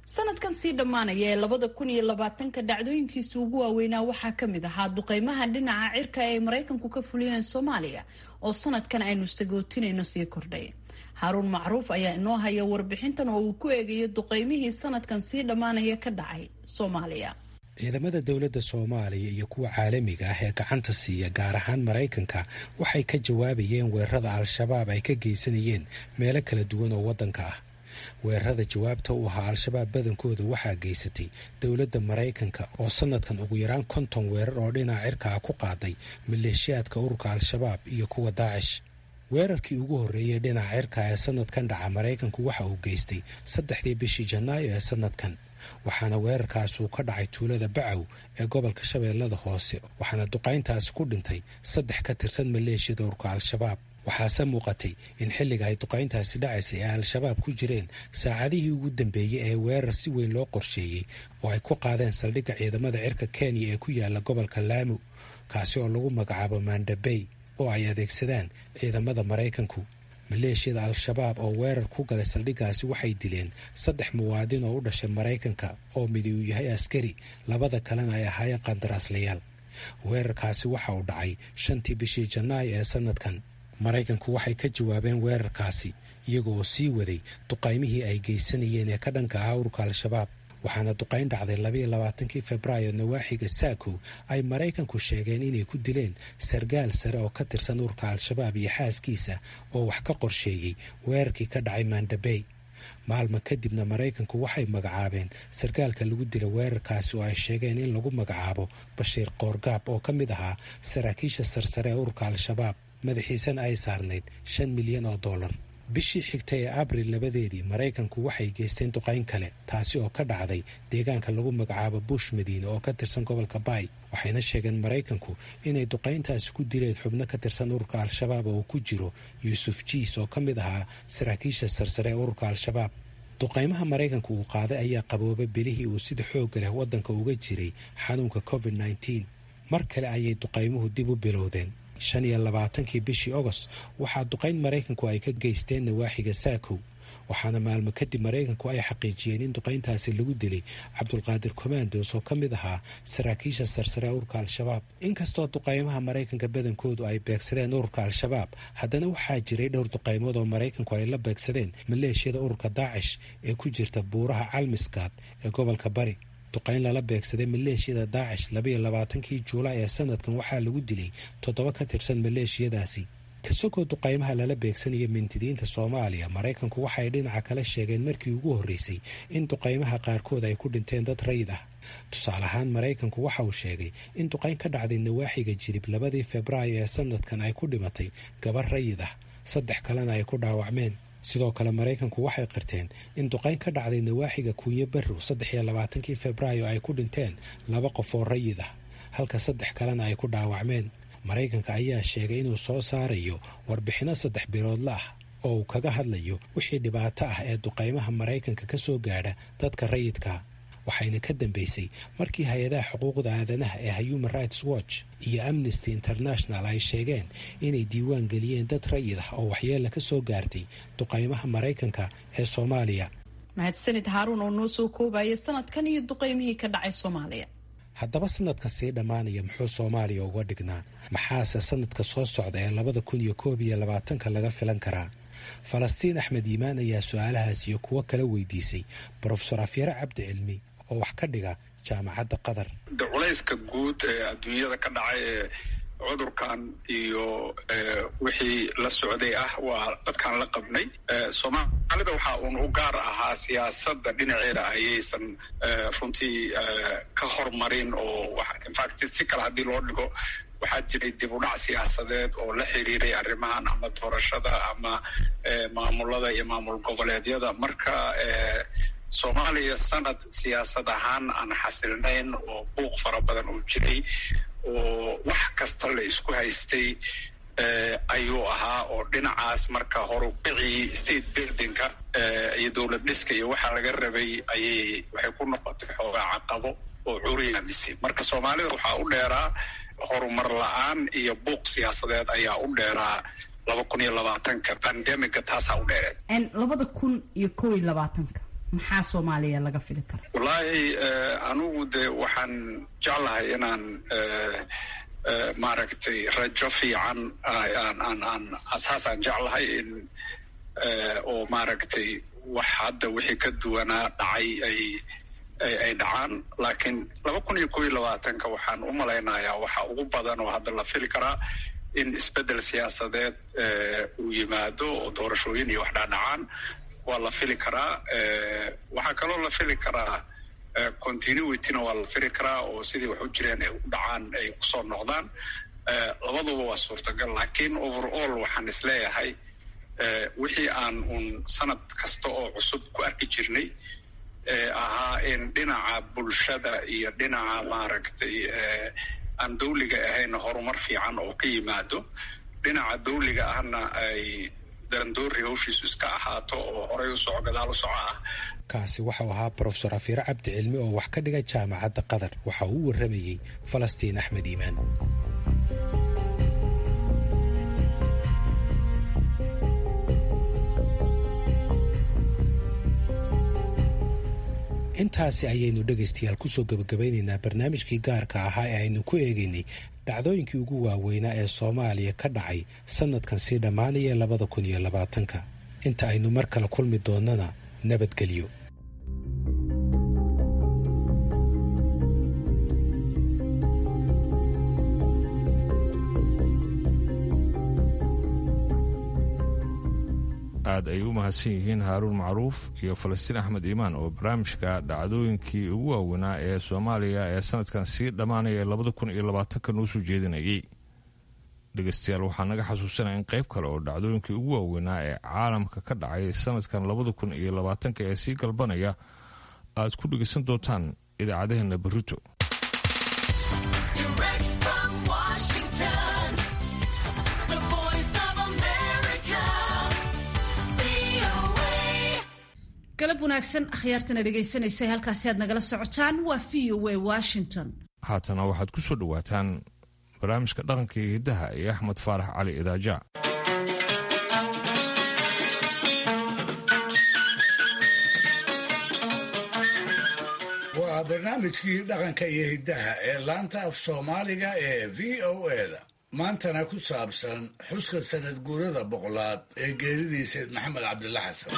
sanadkan sii dhammaanaya ee labada kun iyo labaatanka dhacdooyinkiisa ugu waaweynaa waxaa ka mid ahaa duqeymaha dhinaca cirka ay maraykanku ka fuliyeen soomaaliya oo sanadkan aynu sagootinayno sii kordhay haaruun macruuf ayaa inoo haya warbixintan oo uu ku eegayo duqeymihii sanadkan sii dhammaanaya ka dhacay soomaaliya ciidamada dowladda soomaaliya iyo kuwa caalamiga ah ee gacanta siiya gaar ahaan maraykanka waxay ka jawaabayeen weerarada al-shabaab ay ka geysanayeen meelo kala duwan oo waddanka ah weerarada jawaabta u ahaa al-shabaab badankooda waxaa geysatay dowladda maraykanka oo sanadkan ugu yaraan konton weerar oo dhinaca cirka ah ku qaaday maleeshiyaadka ururka al-shabaab iyo kuwa daacish weerarkii ugu horreeyey dhinaca cirka ee sanadkan dhaca maraykanku waxa uu geystay saddexdii bishii janaayo ee sanadkan waxaana weerarkaas uu ka dhacay tuulada bacow ee gobolka shabeellada hoose waxaana duqayntaasi ku dhintay saddex ka tirsan maleeshiyada ururka al-shabaab waxaase muuqatay in xilliga ay duqayntaasi dhacaysay ay al-shabaab ku jireen saacadihii ugu dambeeyey ee weerar si weyn loo qorsheeyey oo ay ku qaadeen saldhigga ciidamada cirka kenya ee ku yaala gobolka laamu kaasi oo lagu magacaabo mandabey oo ay adeegsadaan ciidamada maraykanku maleeshiyada al-shabaab oo weerar ku galay saldhiggaasi waxay dileen saddex muwaadin oo u dhashay maraykanka oo midi uu yahay askari labada kalena ay ahaayeen qandaraaslayaal weerarkaasi waxa uu dhacay shantii bishii janaayo ee sanadkan maraykanku waxay ka jawaabeen weerarkaasi iyaga oo sii waday duqaymihii ay geysanayeen ee ka dhanka ahaa ururka al-shabaab waxaana duqayn dhacday labayo labaatankii februaayo nawaaxiga saakow ay maraykanku sheegeen inay ku dileen sargaal sare oo ka tirsan ururka al-shabaab iyo xaaskiisa oo wax ka qorsheeyey weerarkii ka dhacay mandabey maalma kadibna maraykanku waxay magacaabeen sargaalka lagu dila weerarkaasi oo ay sheegeen in lagu magacaabo bashiir koorgaab oo ka mid ahaa saraakiisha sarsare ee ururka al-shabaab madaxiisana ay saarnayd shan milyan oo dollar bishii xigtay ee abril labadeedii maraykanku waxay geysteen duqayn kale taasi oo ka dhacday deegaanka lagu magacaabo bush madiine oo ka tirsan gobolka baay waxayna sheegeen maraykanku inay duqayntaasi ku dileen xubno ka tirsan ururka al-shabaab oo ku jiro yuusuf jiis oo ka mid ahaa saraakiisha sarsare ee ururka al-shabaab duqaymaha maraykanku uu qaaday ayaa qaboobay bilihii uu sida xoogga leh waddanka uga jiray xanuunka covid nneteen mar kale ayay duqaymuhu dib u bilowdeen shan iyo labaatankii bishii ogost waxaa duqayn maraykanku ay ka geysteen nawaaxiga saakow waxaana maalmo kadib maraykanku ay xaqiijiyeen in duqayntaasi lagu dilay cabdulqaadir commandos oo ka mid ahaa saraakiisha sarsare ee ururka al-shabaab inkastoo duqaymaha maraykanka badankoodu ay beegsadeen ururka al-shabaab haddana waxaa jiray dhowr duqaymood oo maraykanku ay la beegsadeen maleeshiyada ururka daacish ee ku jirta buuraha calmiskaad ee gobolka bari duqayn lala beegsaday maleeshiyada daacish labaiyo labaatankii juulaay ee sanadkan waxaa lagu dilay toddoba ka tirsan maleeshiyadaasi kasagoo duqaymaha lala beegsanaya mintidiinta soomaaliya maraykanku waxay dhinaca kale sheegeen markii ugu horreysay in duqaymaha qaarkood ay ku dhinteen dad rayid ah tusaale ahaan maraykanku waxa uu sheegay in duqayn ka dhacday nawaaxiga jirib labadii febraayo ee sanadkan ay ku dhimatay gabar rayid ah saddex kalena ay ku dhaawacmeen sidoo kale maraykanku waxay qirteen in duqayn ka dhacday nawaaxiga kuunyo barrow saddex iyo labaatankii febraayo ay ku dhinteen laba qof oo rayid ah halka saddex kalena ay ku dhaawacmeen maraykanka ayaa sheegay inuu soo saarayo warbixinno saddex biloodla ah oo uu kaga hadlayo wixii dhibaato ah ee duqaymaha maraykanka ka soo gaadha dadka rayidka waxayna ka dambeysay markii hay-adaha xuquuqda aadanaha ee human rights watch iyo amnesty international ay sheegeen inay diiwaan geliyeen dad rayid ah oo waxyeella ka soo gaartay duqaymaha maraykanka ee soomaaliya mahadsanid haaruun oo noo soo koobaya sanadkan iyo duqaymihii ka dhacay soomaaliya haddaba sanadka sii dhammaanaya muxuu soomaaliya uga dhignaa maxaase sanadka soo socda ee labada kun iyo koob iyo labaatanka laga filan karaa falastiin axmed yimaan ayaa su-aalahaas iyo kuwo kala weydiisay brofesor afyare cabdi cilmi oo wax ka dhiga jaamacadda qatar de culayska guud ee adduunyada ka dhacay ee cudurkan iyo wixii la socday ah waa dadkaan la qabnay soomaalida waxaa uun u gaar ahaa siyaasadda dhinaceeda ayaysan runtii ka hormarin oo infact si kale haddii loo dhigo waxaa jiray dib u dhac siyaasadeed oo la xiriiray arrimahan ama doorashada ama maamulada iyo maamul goboleedyada marka soomaaliya sanad siyaasad ahaan aan xasilnayn oo buuq fara badan uu jiray oo wax kasta la isku haystay ayuu ahaa oo dhinacaas marka horubicii state buildingka iyo dowlad dhiska iyo waxaa laga rabay ayay waxay ku noqotay xoogaa caqabo oo curiyaamisay marka soomaalida waxaa u dheeraa horumar la-aan iyo buuq siyaasadeed ayaa u dheeraa laba kun iyo labaatanka bandemiga taasaa u dheereed labada kun iyo kow iyo labaatanka maxaa soomaaliya laga fili kara wallaahi anigu de waxaan jeclahay inaan maaragtay rajo fiican aan aan asaasaan jeclahay in oo maaragtay wax hadda wixii ka duwanaa dhacay ay ay dhacaan laakiin laba kun iyo kob iyo labaatanka waxaan u malaynayaa waxa ugu badan oo hadda la fili karaa in isbeddel siyaasadeed uu yimaado oo doorashooyin iyo wax dhaadhacaan waa la fili karaa waxaa kaloo la fili karaa continuityna waa la fili karaa oo sidii wax u jireen ay u dhacaan ay kusoo noqdaan labaduba waa suurtagal laakiin overall waxaan isleeyahay wixii aan uun sanad kasta oo cusub ku arki jirnay ahaa in dhinaca bulshada iyo dhinaca maaragtay aan dawliga ahayn horumar fiican oo ka yimaado dhinaca dawliga ahna ay darandoori hawshiisu iska ahaato oo horay u soco gadaal u soco ah kaasi waxau ahaa brofesor afiire cabdi cilmi oo wax ka dhiga jaamacadda qatar waxa uu u warramayey falastiin axmed iimaan intaasi ayaynu dhegaystayaal kusoo gebagabaynaynaa barnaamijkii gaarka ahaa ee aynu ku eegaynay dhacdooyinkii ugu waaweynaa ee soomaaliya ka dhacay sannadkan sii dhammaanaya labada kun iyo labaatanka inta aynu mar kale kulmi doonnana nabadgelyo aad ay u mahadsan yihiin haaruun macruuf iyo falastiin axmed iimaan oo barnaamijka dhacdooyinkii ugu waaweynaa ee soomaaliya ee sanadkan sii dhammaanaya labada kun iyo labaatanka noo soo jeedinayay dhegeystayaal waxaa naga xasuusanaya in qayb kale oo dhacdooyinkii ugu waaweynaa ee caalamka ka dhacay sanadkan labada kun iyo labaatanka ee sii galbanaya aad ku dhegeysan doontaan idaacadaheena berito galab wanaagsan akhyaartana dhegaysanaysa halkaasi aad nagala socotaan waa v o a washington haatana waxaad ku soo dhowaataan barnaamijka dhaqanka iyo hiddaha iyo axmed faarax cali idaaja waa barnaamijkii dhaqanka iyo hiddaha ee laanta af soomaaliga ee v o eda maantana ku saabsan xuska sanad guurada boqolaad ee geeridii sayd maxamed cabdilla xasan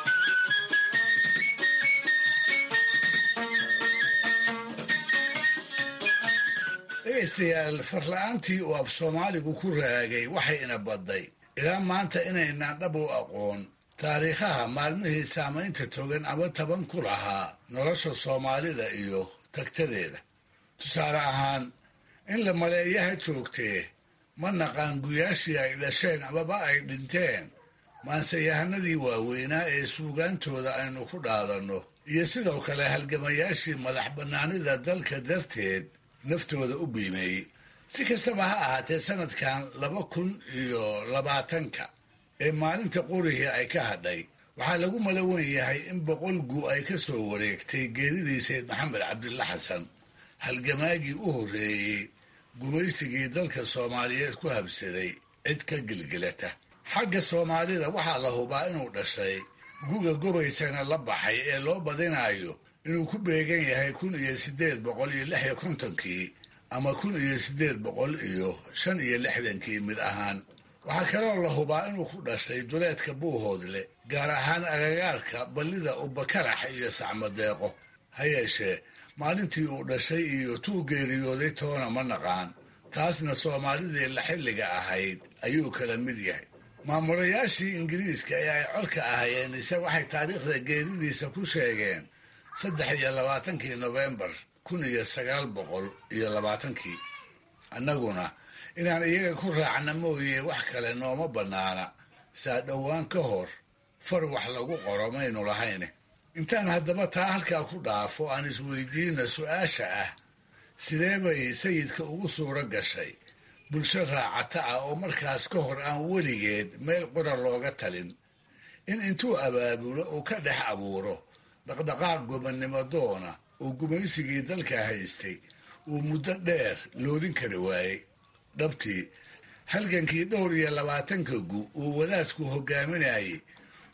dhegaystayaal farla-aantii uu af soomaaligu ku raagay waxay ina badday ilaa maanta inaynaan dhab u aqoon taariikhaha maalmihii saamaynta togan ama taban ku lahaa nolosha soomaalida iyo tagtadeeda tusaale ahaan in la maleeyaha joogtee ma naqaan guyaashii ay dhasheen amaba ay dhinteen maanseyahanadii waaweynaa ee suugaantooda aynu ku dhaadanno iyo sidoo kale halgamayaashii madax bannaanida dalka darteed naftooda u biimeeyey si kastaba ha ahaatee sanadkan laba kun iyo labaatanka ee maalinta qorihii ay ka hadhay waxaa lagu malawen yahay in boqol gu ay ka soo wareegtay geeridii sayd maxamed cabdilla xasan halgamaagii u horreeyey gumaysigii dalka soomaaliyeed ku habsaday cid ka gilgilata xagga soomaalida waxaa la hubaa inuu dhashay guga gobaysana la baxay ee loo badinayo inuu ku beegan yahay kun iyo siddeed boqol iyo lix iyo kontonkii ama kun iyo siddeed boqol iyo shan iyo lixdankii mid ahaan waxaa kaloo la hubaa inuu ku dhashay duleedka buuhoodle gaar ahaan agagaarka ballida ubakarax iyo sacmadeeqo ha yeeshee maalintii uu dhashay iyo tuu geeriyooday toona ma naqaan taasna soomaalidii la xilliga ahayd ayuu kala mid yahay maamulayaashii ingiriiska ee ay codka ahayeen ise waxay taariikhda geeridiisa ku sheegeen saddex iyo labaatankii nofembar kun iyo sagaal boqol iyo labaatankii annaguna inaan iyaga ku raacna mooye wax kale nooma bannaana saa dhowaan ka hor far wax lagu qoro maynu lahayne intaan haddaba taa halkaa ku dhaafo aan isweydiina su-aasha ah sidee bay sayidka ugu suuro gashay bulsho raacata ah oo markaas ka hor aan weligeed meel qura looga talin in intuu abaabulo uu ka dhex abuuro dhaqdhaqaaq gobannimo doona uu gumaysigii dalka haystay uu muddo dheer loodin kari waayey dhabtii halgankii dhowr iyo labaatanka gu uu wadaadku hogaaminayay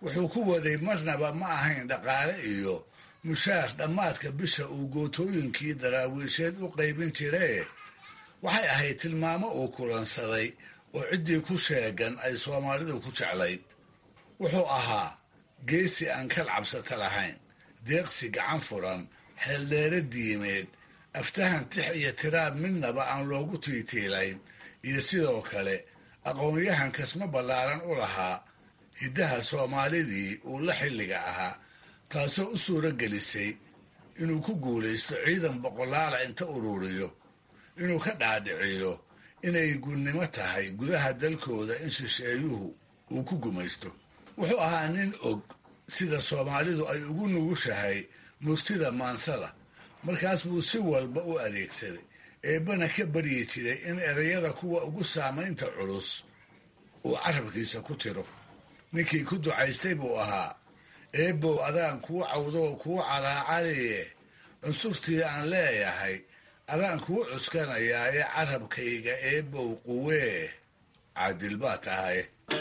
wuxuu ku waday marnaba ma ahayn dhaqaale iyo mushaar dhammaadka bisha uu gootooyinkii daraawiisheed u qaybin jiree waxay ahayd tilmaamo uu kulansaday oo ciddii ku sheegan ay soomaalidu ku jeclayd wuxuu ahaa geesi aan kal cabsata lahayn deeqsi gacan furan xeeldheere diimeed aftahan tix iyo tiraab midnaba aan loogu tiitiilayn iyo sidoo kale aqoon-yahan kasmo ballaaran u lahaa hiddaha soomaalidii uu la xilliga ahaa taasoo u suuro gelisay inuu ku guulaysto ciidan boqolaala inta ururiyo inuu ka dhaadhiciyo inay gunnimo tahay gudaha dalkooda in shisheeyuhu uu ku gumaysto wuxuu ahaa nin og sida soomaalidu ay ugu nugushahay murtida maansada markaas buu si walba u adeegsaday eebbana ka baryi jiray in erayada kuwa ugu saamaynta culus uu carabkiisa ku tiro ninkii ku ducaystay buu ahaa eebbow adaan kuu cawdoo kuu calaacaliye cunsurtii aan leeyahay adaan kuu cuskanayaa ee carabkayga eebbow quwee caadil baa tahay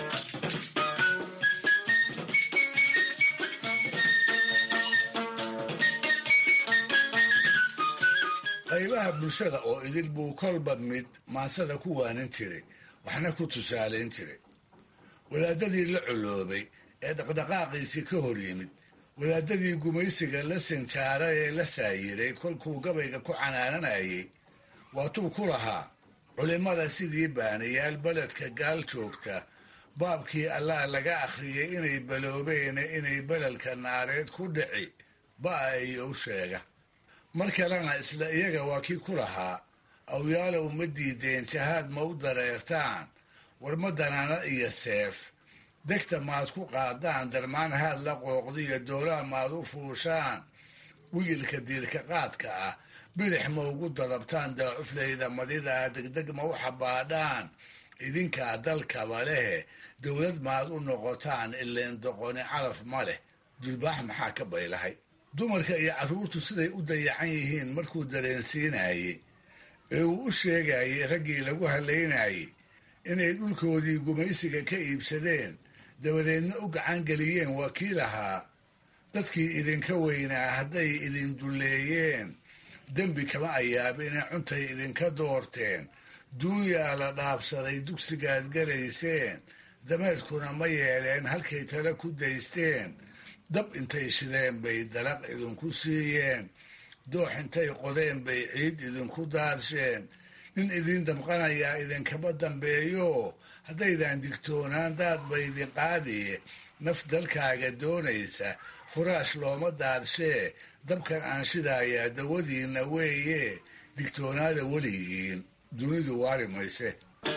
qaybaha bulshada oo idil buu kolba mid maansada ku waanin jiray waxna ku tusaalayn jiray wadaadadii la coloobay ee dhaqdhaqaaqiisii ka hor yimid wadaadadii gumaysiga la sinjaaray ee la saayiray kolkuu gabayga ku canaananayay waatuu ku lahaa culimmada sidii baanayaal beledka gaal joogta baabkii allah laga akhriyay inay baloobeene inay beledka naareed ku dhici ba'a iyo u sheega mar kalena isla iyaga waa kii ku lahaa awyaalow ma diideen jahaad ma u dareertaan war ma danaana iyo seef degta maad ku qaadaan darmaan haad la qooqdiyo doolaa maad u fuushaan wigilka diirka qaadka ah bidix ma ugu dadabtaan daacuflayda madidaa degdeg ma u xabaadhaan idinkaa dalkaba lehe dowlad maad u noqotaan ileen doqoni calaf ma leh dulbaax maxaa ka baylahay dumarka iyo carruurtu siday u dayacan yihiin markuu dareensiinayey ee uu u sheegayay raggii lagu halaynayey inay dhulkoodii gumaysiga ka iibsadeen dabadeedna u gacan geliyeen waa kii lahaa dadkii idinka weynaa hadday idin dulleeyeen dembi kama ayaabine cuntay idinka doorteen duunyaa la dhaabsaday dugsigaad galayseen dameerkuna ma yeeleen halkay tale ku daysteen dab intay shideen bay dalaq idinku siiyeen doox intay qodeen bay ciid idinku daarsheen nin idin damqanayaa idinkama dambeeyo haddaydan digtoonaan daad ba idin qaadiye naf dalkaaga doonaysa furaash looma daadshee dabkan aan shidaayaa dawadiinna weeye digtoonaada weligiin dunidu waari mayse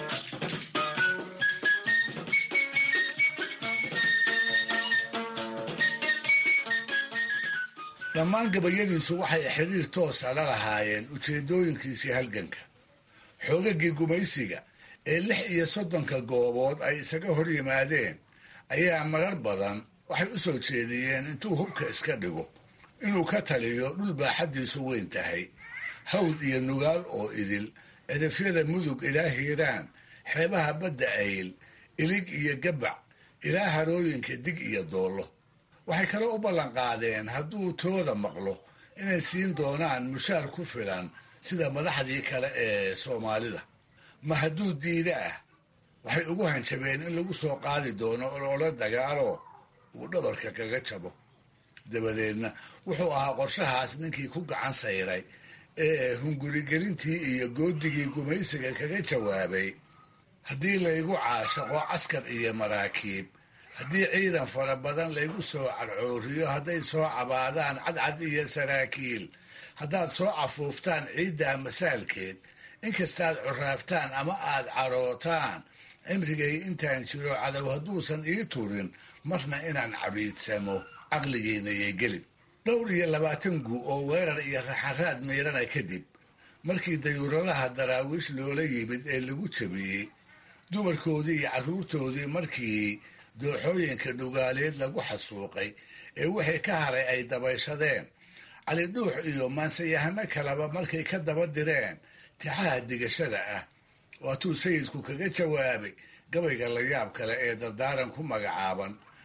dhammaan gabayadiisu waxay xiriir toosa la lahaayeen ujeedooyinkiisii halganka xoogagii gumaysiga ee lix iyo soddonka goobood ay isaga hor yimaadeen ayaa marar badan waxay u soo jeediyeen intuu hubka iska dhigo inuu ka taliyo dhul baaxaddiisu weyn tahay hawd iyo nugaal oo idil cidhifyada mudug ilaa hiiraan xeebaha badda ayl ilig iyo gabac ilaa harooyinka dig iyo doollo waxay kale u ballanqaadeen hadduu tooda maqlo inay siin doonaan mushaar ku filan sida madaxdii kale ee soomaalida ma hadduu diida ah waxay ugu hanjabeen in lagu soo qaadi doono ololo dagaalo uu dhabarka kaga jabo dabadeedna wuxuu ahaa qorshahaas ninkii ku gacan sayray ee hungurigelintii iyo goodigii gumaysiga kaga jawaabay haddii laygu caashaqo caskar iyo maraakiib haddii ciidan fara badan laygu soo carcooriyo hadday soo cabaadaan cadcad iyo saraakiil haddaad soo cafuuftaan ciiddaa masaalkeed inkastaad curaaftaan ama aad carootaan cimrigay intaan jiro cadow hadduusan ii turin marna inaan cabiidsamo caqligiinayay gelin dhowr iyo labaatan gu oo weerar iyo raxaraad miirana kadib markii dayuuradaha daraawiish loola yimid ee lagu jabiyey dumarkoodii iyo carruurtoodii markii dooxooyinka dhugaaleed lagu xasuuqay ee wixii ka haray ay dabayshadeen cali dhuux iyo maansayahano kaleba markay ka daba direen tixaha digashada ah waatuu sayidku kaga jawaabay gabayga layaab kale ee dardaaran ku magacaaban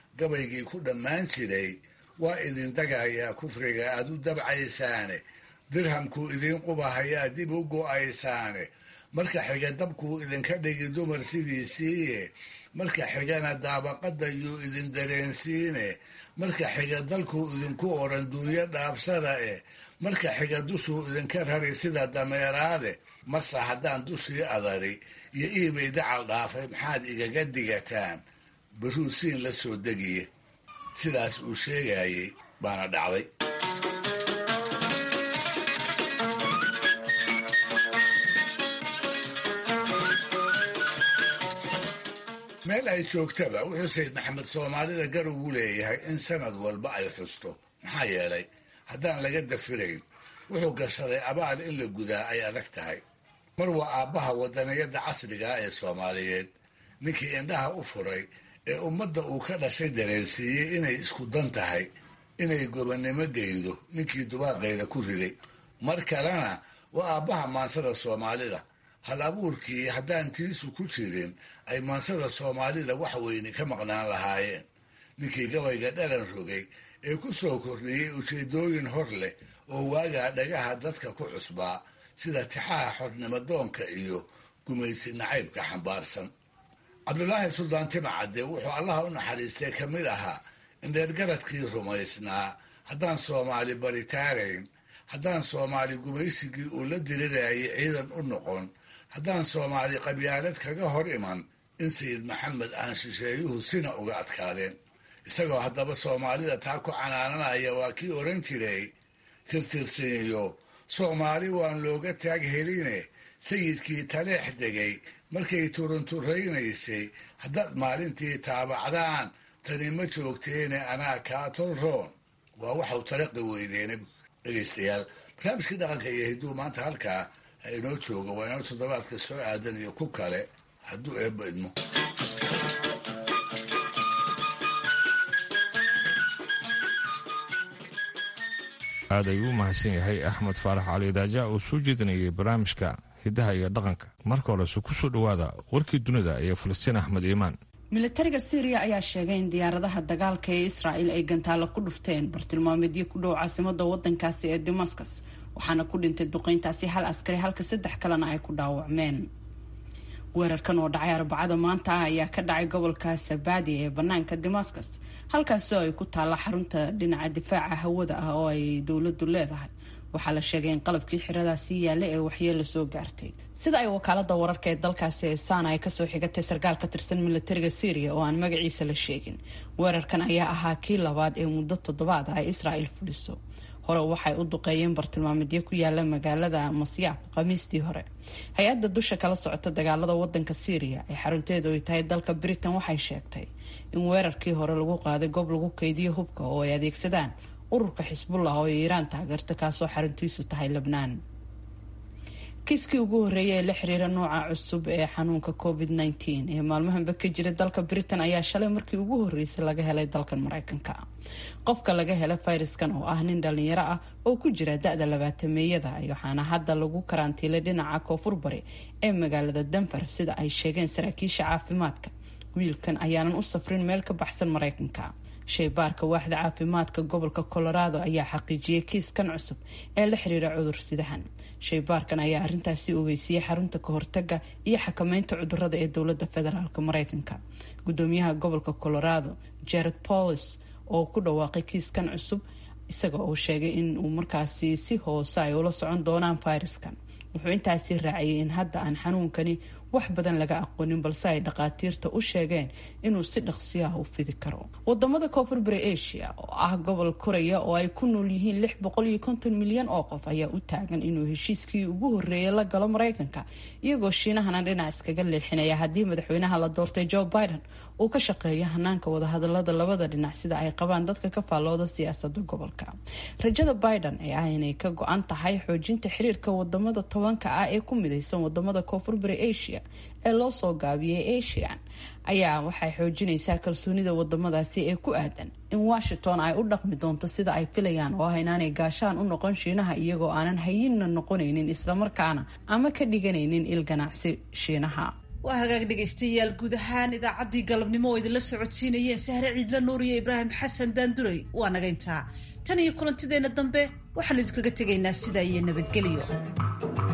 gabaygii ku dhammaan jiray waa idin dagayaa kufriga aad u dabcaysaane dirhamkuu idiin qubahayaa dib u go'aysaane marka xiga dabkuu idinka dhigi dumar sidiisiiye marka xigana daabaqadda yuu idin dareensiine marka xiga dalkuu idinku odhan duunyo dhaabsada eh marka xiga dushuu idinka rari sida dameeraade marse haddaan dushii adari iyo iimay dacal dhaafay maxaad igaga digataan baruusiin la soo degiye sidaas uu sheegayay baana dhacday meel ay joogtaba wuxuu sayid maxamed soomaalida gar ugu leeyahay in sanad walba ay xusto maxaa yeelay haddaan laga dafirayn wuxuu gashaday abaal in la gudaa ay adag tahay mar waa aabbaha wadaniyadda casrigaa ee soomaaliyeed ninkii indhaha u furay ee ummadda uu ka dhashay dareensiiyey inay isku dan tahay inay gobonnimo geydo ninkii dubaaqeeda ku riday mar kalena waa aabbaha maansada soomaalida hal abuurkii haddaan tiisu ku jirin ay maansada soomaalida wax weyni ka maqnaan lahaayeen ninkii gabayga dhalan rogay ee ku soo kordhiyey ujeedooyin hor leh oo waagaa dhagaha dadka ku cusbaa sida tixaha xornimadoonka iyo gumaysi nacaybka xambaarsan cabdulaahi suldaan timacadde wuxuu allaha u naxariistay ka mid ahaa in dheergaradkii rumaysnaa haddaan soomaali baritaarayn haddaan soomaali gumaysigii uu la dirirayay ciidan u noqon haddaan soomaali qabyaalad kaga hor iman in sayid maxamed aan shisheeyuhu sina uga adkaadeen isagoo haddaba soomaalida taa ku canaananaya waa kii odhan jiray tirtirsiinyo soomaali waan looga taag heline sayidkii taleex degay markay turunturaynaysay haddaad maalintii taabacdaan tani ma joogteene anaa kaa tolroon waa waxau taraqi weydeena dhegaystayaal barnaamijkii dhaqanka iyo hidduu maanta halkaa ha inoo jooga waa inoo toddobaadka soo aadan iyo ku kale hadduu eebba idmo aad ayuu u mahadsan yahay axmed faarax cali daaja oo soo jeedinayay barnaamijka hiddaha iyo dhaqanka marka horese ku soo dhowaada warkii dunida iyo falastiin axmed iimaan militariga syriya ayaa sheegay in diyaaradaha dagaalka ee israa'il ay gantaalo ku dhufteen bartilmaameedyo ku dhow caasimada wadankaasi ee damascus waxaana ku dhintay duqeyntaasi hal askari halka saddex kalena ay ku dhaawacmeen weerarkan oo dhacay arbacada maanta ah ayaa ka dhacay gobolka sabadi ee banaanka damascus halkaasi oo ay ku taalla xarunta dhinaca difaaca hawada ah oo ay dowladu leedahay waxaa la sheegay in qalabkii xiradaasi yaalla ee waxyeelo soo gaartay sida ay wakaalada wararka ee dalkaasi ee sana ay kasoo xigatay sarkaal ka tirsan militariga syriya oo aan magaciisa la sheegin weerarkan ayaa ahaa kii labaad ee muddo toddobaad ah ay israa'il fuliso hore waxay u duqeeyeen bartilmaameedyo ku yaala magaalada masyaab khamiistii hore hay-adda dusha kala socota dagaalada wadanka syriya ee xarunteedu ay tahay dalka britain waxay sheegtay in weerarkii hore lagu qaaday goob lagu keydiyo hubka oo ay adeegsadaan ururka xisbullah oo iiraan taageerta kaasoo xaruntiisu tahay lebnaan kiiskii ugu horreeyay ee la xiriira nooca cusub ee xanuunka covid nteen ee maalmahanba ka jira dalka britain ayaa shalay markii ugu horreysay laga helay dalkan mareykanka qofka laga helay fayraskan oo ah nin dhalinyaro ah oo ku jira da-da labaatameeyada waxaana hadda lagu karantiilay dhinaca koonfur bari ee magaalada denver sida ay sheegeen saraakiisha caafimaadka wiilkan ayaanan u safrin meel ka baxsan mareykanka shaybaarka waaxda caafimaadka gobolka colorado ayaa xaqiijiyey kiiskan cusub ee la xiriira cudur sidahan shaybaarkan ayaa arintaasi ogeysiiyey xarunta kahortaga iyo xakameynta cudurada ee dowlada federaalk mareykanka gudoomiyaha gobolka colorado jared paulis oo ku dhawaaqay kiiskan cusub isaga oo sheegay in uu markaasi si hoose ay ula socon doonaan fayraskan wuxuu intaasi raaciyay in hadda aan xanuunkani wax badan laga aqoonin balse ay dhakhaatiirta u sheegeen inuu si dhaqsiyaha u fidi karo wadamada koonfur bari asia oo ah gobol koraya oo ay ku nool yihiin lix boqol iyo konton milyan oo qof ayaa u taagan inuu heshiiskii ugu horreeyay la galo mareykanka iyagoo shiinahana dhinac iskaga leexinaya haddii madaxweynaha la doortay joe biden uu ka shaqeeyo hanaanka wadahadalada labada dhinac sida ay qabaan dadka ka faallooda siyaasada gobolka rajada biden ee ah inay ka go-an tahay xoojinta xiriirka wadamada tobanka ah ee ku midaysan wadamada koonfur bari asia ee loo soo gaabiyey asian ayaa waxay xoojinaysaa kalsoonida wadamadaasi ee ku aadan in washington ay u dhaqmi doonto sida ay filayaan oo ah inaanay gaashaan u noqon shiinaha iyagoo aanan hayinna noqonaynin islamarkaana ama ka dhiganaynin il ganacsi shiinaha waa hagaag dhegaystayaal guud ahaan idaacaddii galabnimo oo idinla socodsiinayeen sahre ciidla nuur iyo ibraahim xasan daanduray waa naga intaa tan iyo kulantideenna dambe waxaan idinkaga tegaynaa sidaa iyo nabadgelyo